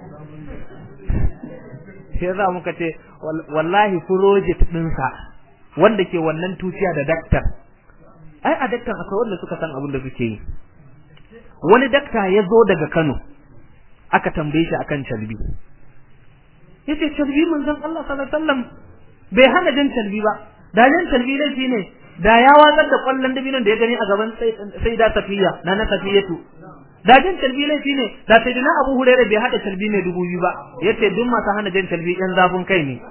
sai za muka ce wallahi project ɗinsa wanda ke wannan tuciya da daktar ai a daktar akwai wanda suka san abin da suke yi wani dakta ya zo daga Kano aka tambaye shi akan calbi yace calbi manzon Allah sallallahu alaihi wasallam bai hana jin calbi ba da jin calbi laifi ne da ya watsar da kwallon dabinon da ya gani a gaban sai da safiya na na safiyatu da jin calbi laifi ne da sai dina Abu Hurairah bai hada calbi mai dubu biyu ba yace duk masu hana jin calbi yan zafin kai ne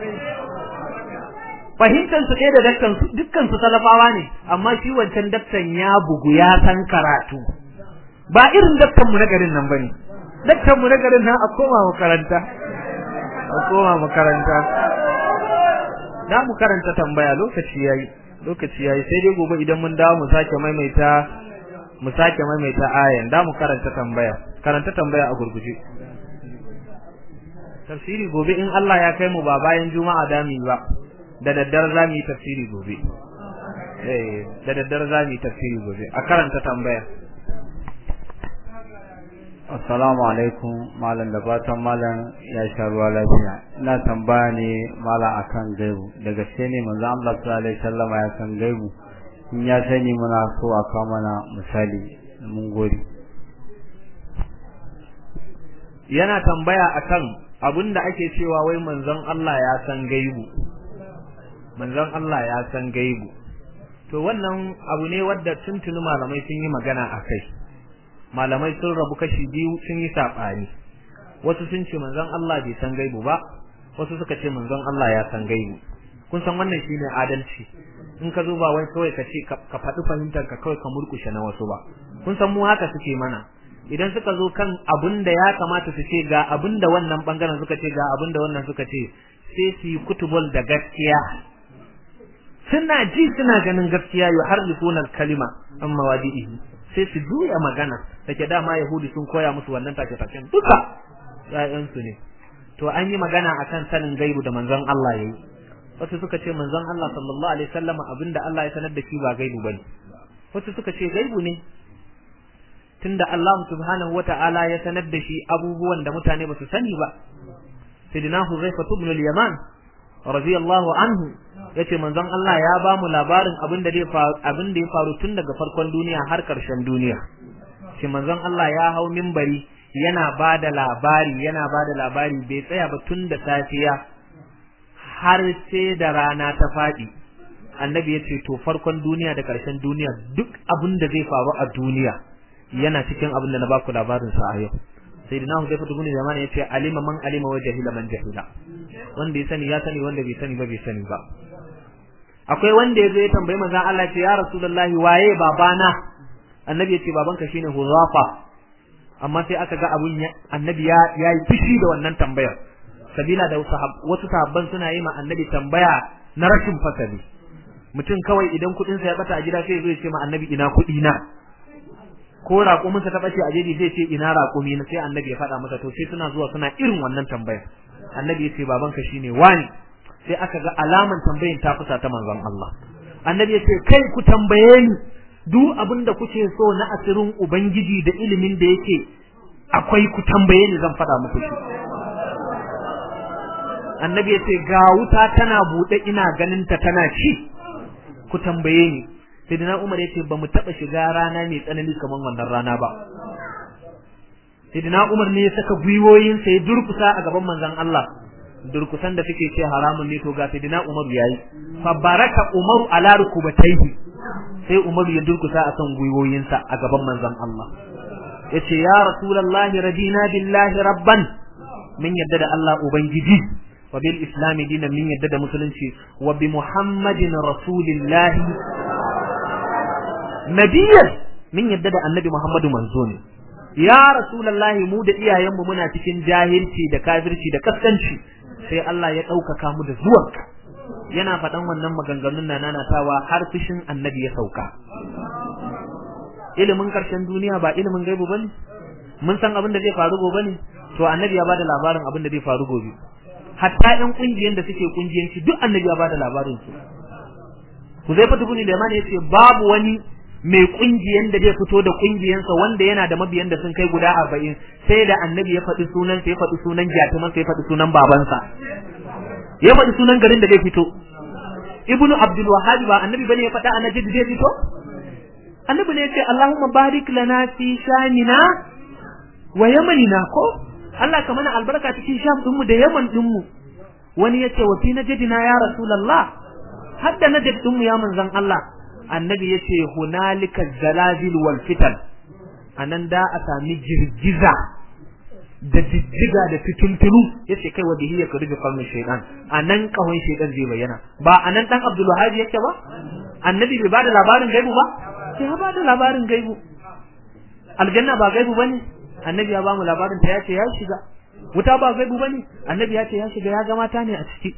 fahimtar su ɗaya da dakkan su dukkan su talafawa ne amma shi wancan daktan ya bugu ya san karatu ba irin daktan mu na garin nan bane daktan mu na garin nan a koma makaranta a koma makaranta da mu karanta tambaya lokaci yayi lokaci yayi sai dai gobe idan mun dawo mu sake maimaita mu sake maimaita ayan da mu karanta tambaya karanta tambaya a gurguje tafsiri gobe in Allah ya kai mu ba bayan juma'a da mu ba da daddare za mu yi tafsiri gobe eh da daddare za mu yi tafsiri gobe a karanta tambaya Assalamu alaikum malam da fatan malam ya sha ruwa lafiya ina tambaya ne malam akan gaibu da gaske ne manzo Allah sallallahu alaihi wasallam ya san gaibu in ya sani muna so a kawo mana misali mun gode yana tambaya akan abinda ake cewa wai manzon Allah ya san gaibu manzon Allah ya san gaibu to wannan abu ne wadda tuntuni malamai sun yi magana akai malamai sun rabu kashi biyu sun yi saɓani wasu sun ce manzon Allah bai san gaibu ba wasu suka ce manzon Allah ya san gaibu kun san wannan shine adalci in ka zo ba wai kawai ka ce ka faɗi fahimtar ka kawai ka murkushe na wasu ba kun san mu haka suke mana idan suka zo kan abin da ya kamata su ce ga abin da wannan bangaren suka ce ga abin da wannan suka ce sai su yi kutubul da gaskiya suna ji suna ganin gaskiya yuharrifuna kalima amma wadihi sai su juya magana take dama yahudi sun koya musu wannan take taken duka ƴaƴansu ne to an yi magana akan sanin gaibu da manzon Allah yayi wasu suka ce manzon Allah sallallahu alaihi wasallam abinda Allah ya sanar da shi ba gaibu bane wasu suka ce gaibu ne tunda Allah subhanahu wata'ala ya sanar da shi abubuwan da mutane ba su sani ba sidina Huzaifa ibn al-Yaman radiyallahu anhu yace manzon Allah ya ba mu labarin abin da zai faru abin da ya faru tun daga farkon duniya har karshen duniya shi manzon Allah ya hau minbari yana ba da labari yana ba da labari bai tsaya ba tun da safiya har sai da rana ta faɗi annabi ya ce to farkon duniya da karshen duniya duk abin da zai faru a duniya yana cikin abin da na baku labarin sa a yau sayyidina Hudayfa ibn Yaman yace alima man alima wa jahila man jahila wanda ya sani ya sani wanda bai sani ba bai sani ba akwai wanda yazo ya tambayi manzon Allah ce ya rasulullahi waye babana annabi yace babanka shine Huzafa amma sai aka ga abun annabi ya yayi fishi da wannan tambayar sabila da wasu sahabban suna yi ma annabi tambaya na rashin fasali mutum kawai idan kuɗin sa ya bata a gida sai ya zo ya ce ma annabi ina kuɗi na ko raƙumin sa ta bace a jeji sai ce ina raƙumi na sai annabi ya faɗa masa to sai suna zuwa suna irin wannan tambaya annabi ya ce babanka shine wani sai aka ga alaman tambayin ta fusa ta manzon Allah annabi ya ce kai ku tambaye ni duk abin da kuke so na asirin ubangiji da ilimin da yake akwai ku tambaye ni zan faɗa muku shi annabi ya ce ga wuta tana buɗe ina ganin ta tana ci ku tambaye ni sayyidina umar ya ce ba mu taɓa shiga rana mai tsanani kamar wannan rana ba sayyidina umar ne ya saka gwiwoyinsa ya durkusa a gaban manzon Allah durkusan da suke ce haramun ne to ga sayyidina umar yayi fa baraka umaru ala rukubatayhi sai umar ya durkusa akan gwiwoyinsa a gaban manzon Allah yace ya rasulullahi radina billahi rabban min yadda da Allah ubangiji wa bil islam dinan min yadda da musulunci wa bi muhammadin rasulillahi nabiyyan min yadda da annabi muhammadu manzo ne ya rasulullahi mu da iyayenmu muna cikin jahilci da kafirci da kaskanci sai Allah ya ɗaukaka mu da zuwanka yana faɗan wannan maganganun na nanatawa har fushin annabi ya sauka ilimin ƙarshen duniya ba ilimin gaibu bane mun san abin da zai faru gobe ne to annabi ya bada labarin abin da zai faru gobe hatta ƴan ƙungiyan da suke ƙungiyanci duk annabi ya bada labarin su ku zai fata buni da mana yace babu wani mai kungiyan da zai fito da kungiyansa wanda yana da mabiyan da sun kai guda arba'in sai da annabi ya faɗi sunan sai ya faɗi sunan jatuman sai ya faɗi sunan babansa ya faɗi sunan garin da zai fito ibnu abdul wahhab ba annabi bane ya faɗa a najd zai fito annabi ne ya ce allahumma barik lana fi shamina wa yamanina ko Allah ka mana albarka cikin sham din mu da yaman din mu wani ya ce wa fi najdina ya rasulullah hadda najd din mu ya manzon Allah annabi ya ce hunalika zalazil wal fitan anan da a sami girgiza da jijjiga da fitintunu ya ce kai wa bihi ya kurbi kalmin shaidan anan kahon shaidan zai bayyana ba anan dan abdul wahab yake ba annabi bai bada labarin gaibu ba sai ya bada labarin gaibu aljanna ba gaibu bane annabi ya ba mu labarin ta yace ya shiga wuta ba gaibu bane annabi ya ce ya shiga ya ga mata ne a ciki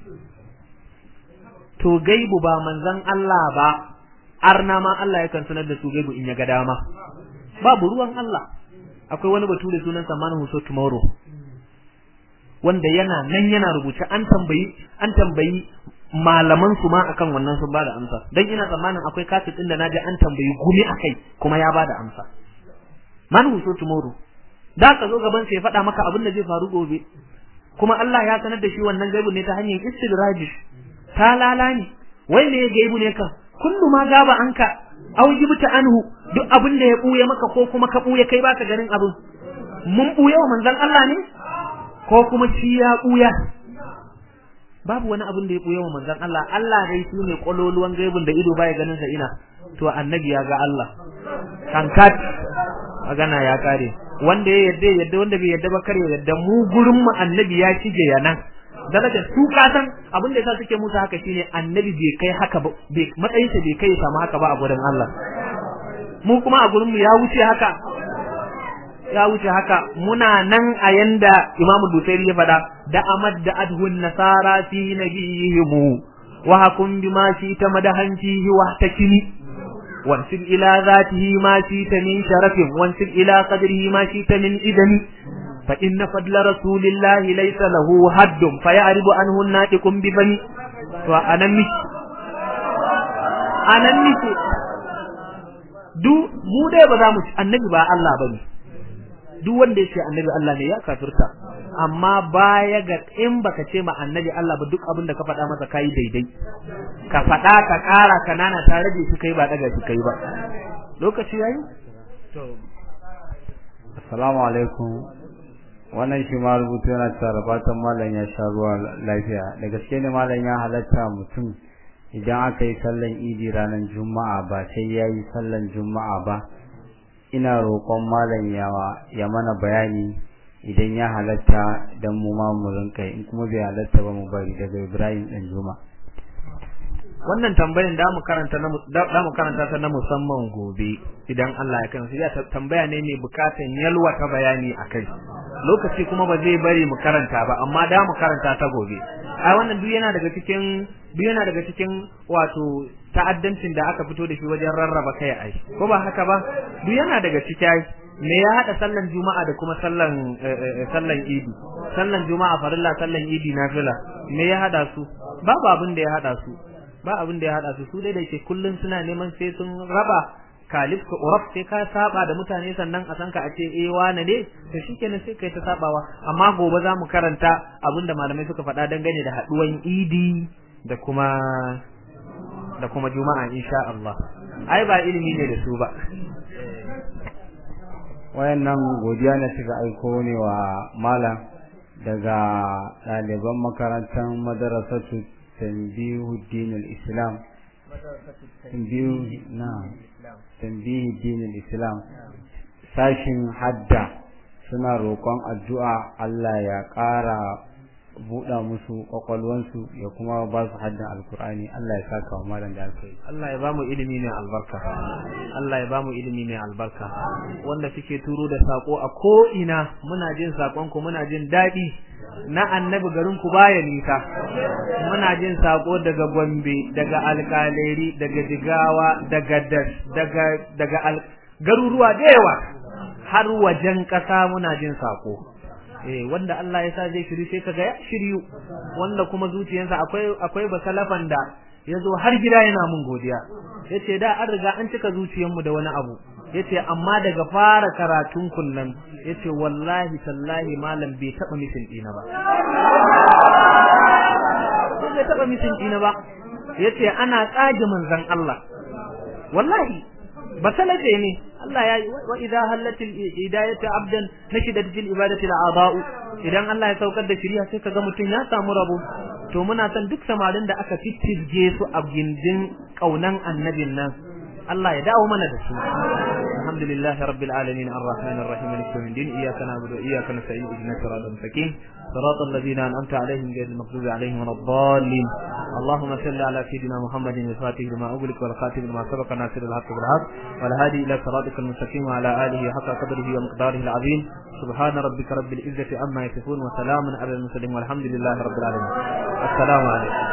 to gaibu ba manzon Allah ba arna ma Allah yakan sanar da su gaibu in ya ga dama babu ruwan Allah akwai wani batu da sunan sa man huso tomorrow wanda yana nan yana rubuce an tambayi an tambayi malaman su ma akan wannan sun bada amsa dan ina tsammanin akwai kaset din da naji an tambayi gumi akai kuma ya bada amsa man huso tomorrow da ka zo gaban sai ya faɗa maka abin da zai faru gobe kuma Allah ya sanar da shi wannan gaibu ne ta hanyar istidraji ta lalani wai ne gaibu ne kan kullu ma gaba anka aw jibta anhu duk abin da ya buye maka ko kuma ka buye kai baka ganin abin mun buye wa manzon Allah ne ko kuma shi ya buya babu wani abin da ya buye wa manzon Allah Allah dai shi ne kololuwan gaibun da ido baya ganin sa ina to annabi ya ga Allah kankat magana ya kare wanda ya yadda yadda wanda bai yadda ba kare yadda mu gurin mu annabi ya shige yanan daraja su kasan abin da yasa suke musu haka shine annabi bai kai haka ba bai matsayin sa bai kai ya samu haka ba a gurin Allah mu kuma a gurin mu ya wuce haka ya wuce haka muna nan a yanda Imam Busairi ya faɗa da amad da adhun nasara fi nabiyihim wa hakum bima shi ta madahantihi wa takini وانسب إلى ذاته ما شئت من شرف وانسب إلى قدره ما شئت من إذن فإن فضل رسول الله ليس له حد فيعرض عنه الناطق بفمي وأنا مش أنا مش du mu dai ba za mu annabi ba Allah bane duk wanda ya ce annabi Allah ne ya kafirta amma baya ga in baka ce ma annabi Allah ba duk abin da ka faɗa masa kai daidai ka faɗa ka ƙara ka nana ta rage shi kai ba daga shi kai ba lokaci yayi to assalamu alaikum wannan shi ma rubutu yana cewa fatan malam ya sha ruwa lafiya da gaske ne malam ya halatta mutum idan aka yi sallan idi ranar juma'a ba sai ya yi sallan juma'a ba ina roƙon malam yawa ya mana bayani idan ya halatta dan mu ma mu rinka in kuma bai halatta ba mu bari daga Ibrahim dan Juma wannan tambayan da mu karanta na da mu karanta ta na musamman gobe idan Allah ya kan ya tambaya ne mai bukatan yalwa ta bayani akai lokaci kuma ba zai bari mu karanta ba amma da mu karanta ta gobe ai wannan duk yana daga cikin duk yana daga cikin wato ta'addancin da aka fito da shi wajen rarraba kai ai ko ba haka ba duk yana daga cikin me ya hada sallan juma'a da kuma sallan sallan idi sallan juma'a farilla sallan idi nafila me ya hada su babu abin da ya hada su ba abin da ya hada su su dai da ke kullun suna neman sai sun raba kalif ka uraf sai ka saba da mutane sannan a san ka a ce eh wane ne to shikenan sai kai ta sabawa amma gobe za mu karanta abin da malamai suka faɗa dangane da haduwan idi da kuma da kuma juma'a insha Allah ai ba ilimi ne da su ba wayannan godiya ne suka aiko ne wa malam daga ɗaliban makarantar madarasatu tanbihu dinul islam tanbihu na tanbihu dinul islam sashin hadda suna roƙon addu'a Allah ya ƙara buɗa musu ƙwaƙwalwansu ya kuma ba su haddan alkur'ani Allah ya saka wa malam da alkai Allah ya bamu ilimi mai albarka Allah ya bamu ilimi mai albarka wanda suke turo da sako a ko ina muna jin sakon ku muna jin daɗi na annabi garin ku baya nisa muna jin sako daga Gombe daga alƙaleri daga Jigawa daga Das daga daga garuruwa da yawa har wajen ƙasa muna jin sako eh wanda Allah ya sa zai shiri sai kaga ya shiryu wanda kuma zuciyarsa akwai akwai basalafan da yazo har gida yana mun godiya yace da an riga an cika zuciyarmu da wani abu yace amma daga fara karatun kunnan yace wallahi tallahi malam bai taba misin dina ba bai taba misin dina ba yace ana tsage manzon Allah wallahi basalaje ne Allah ya wa idza halatil hidayatu abdan nashidat fil ibadati al'adau idan Allah ya saukar da shari'a sai kaga mutun ya samu rabo to muna san duk samarin da aka fitirge su a gindin kaunan annabin nan Allah ya dawo mana da su alhamdulillah rabbil alamin arrahmanir rahim maliki yawmiddin iyyaka na'budu wa iyyaka nasta'in ihdinas siratal mustaqim صراط الذين أنعمت عليهم غير المغضوب عليهم ولا الضالين اللهم صل على سيدنا محمد الفاتح لما أغلق والخاتم لما سبق ناصر الحق بالحق والهادي إلى صراطك المستقيم وعلى آله حق قدره ومقداره العظيم سبحان ربك رب العزة عما يصفون وسلام على المرسلين والحمد لله رب العالمين السلام عليكم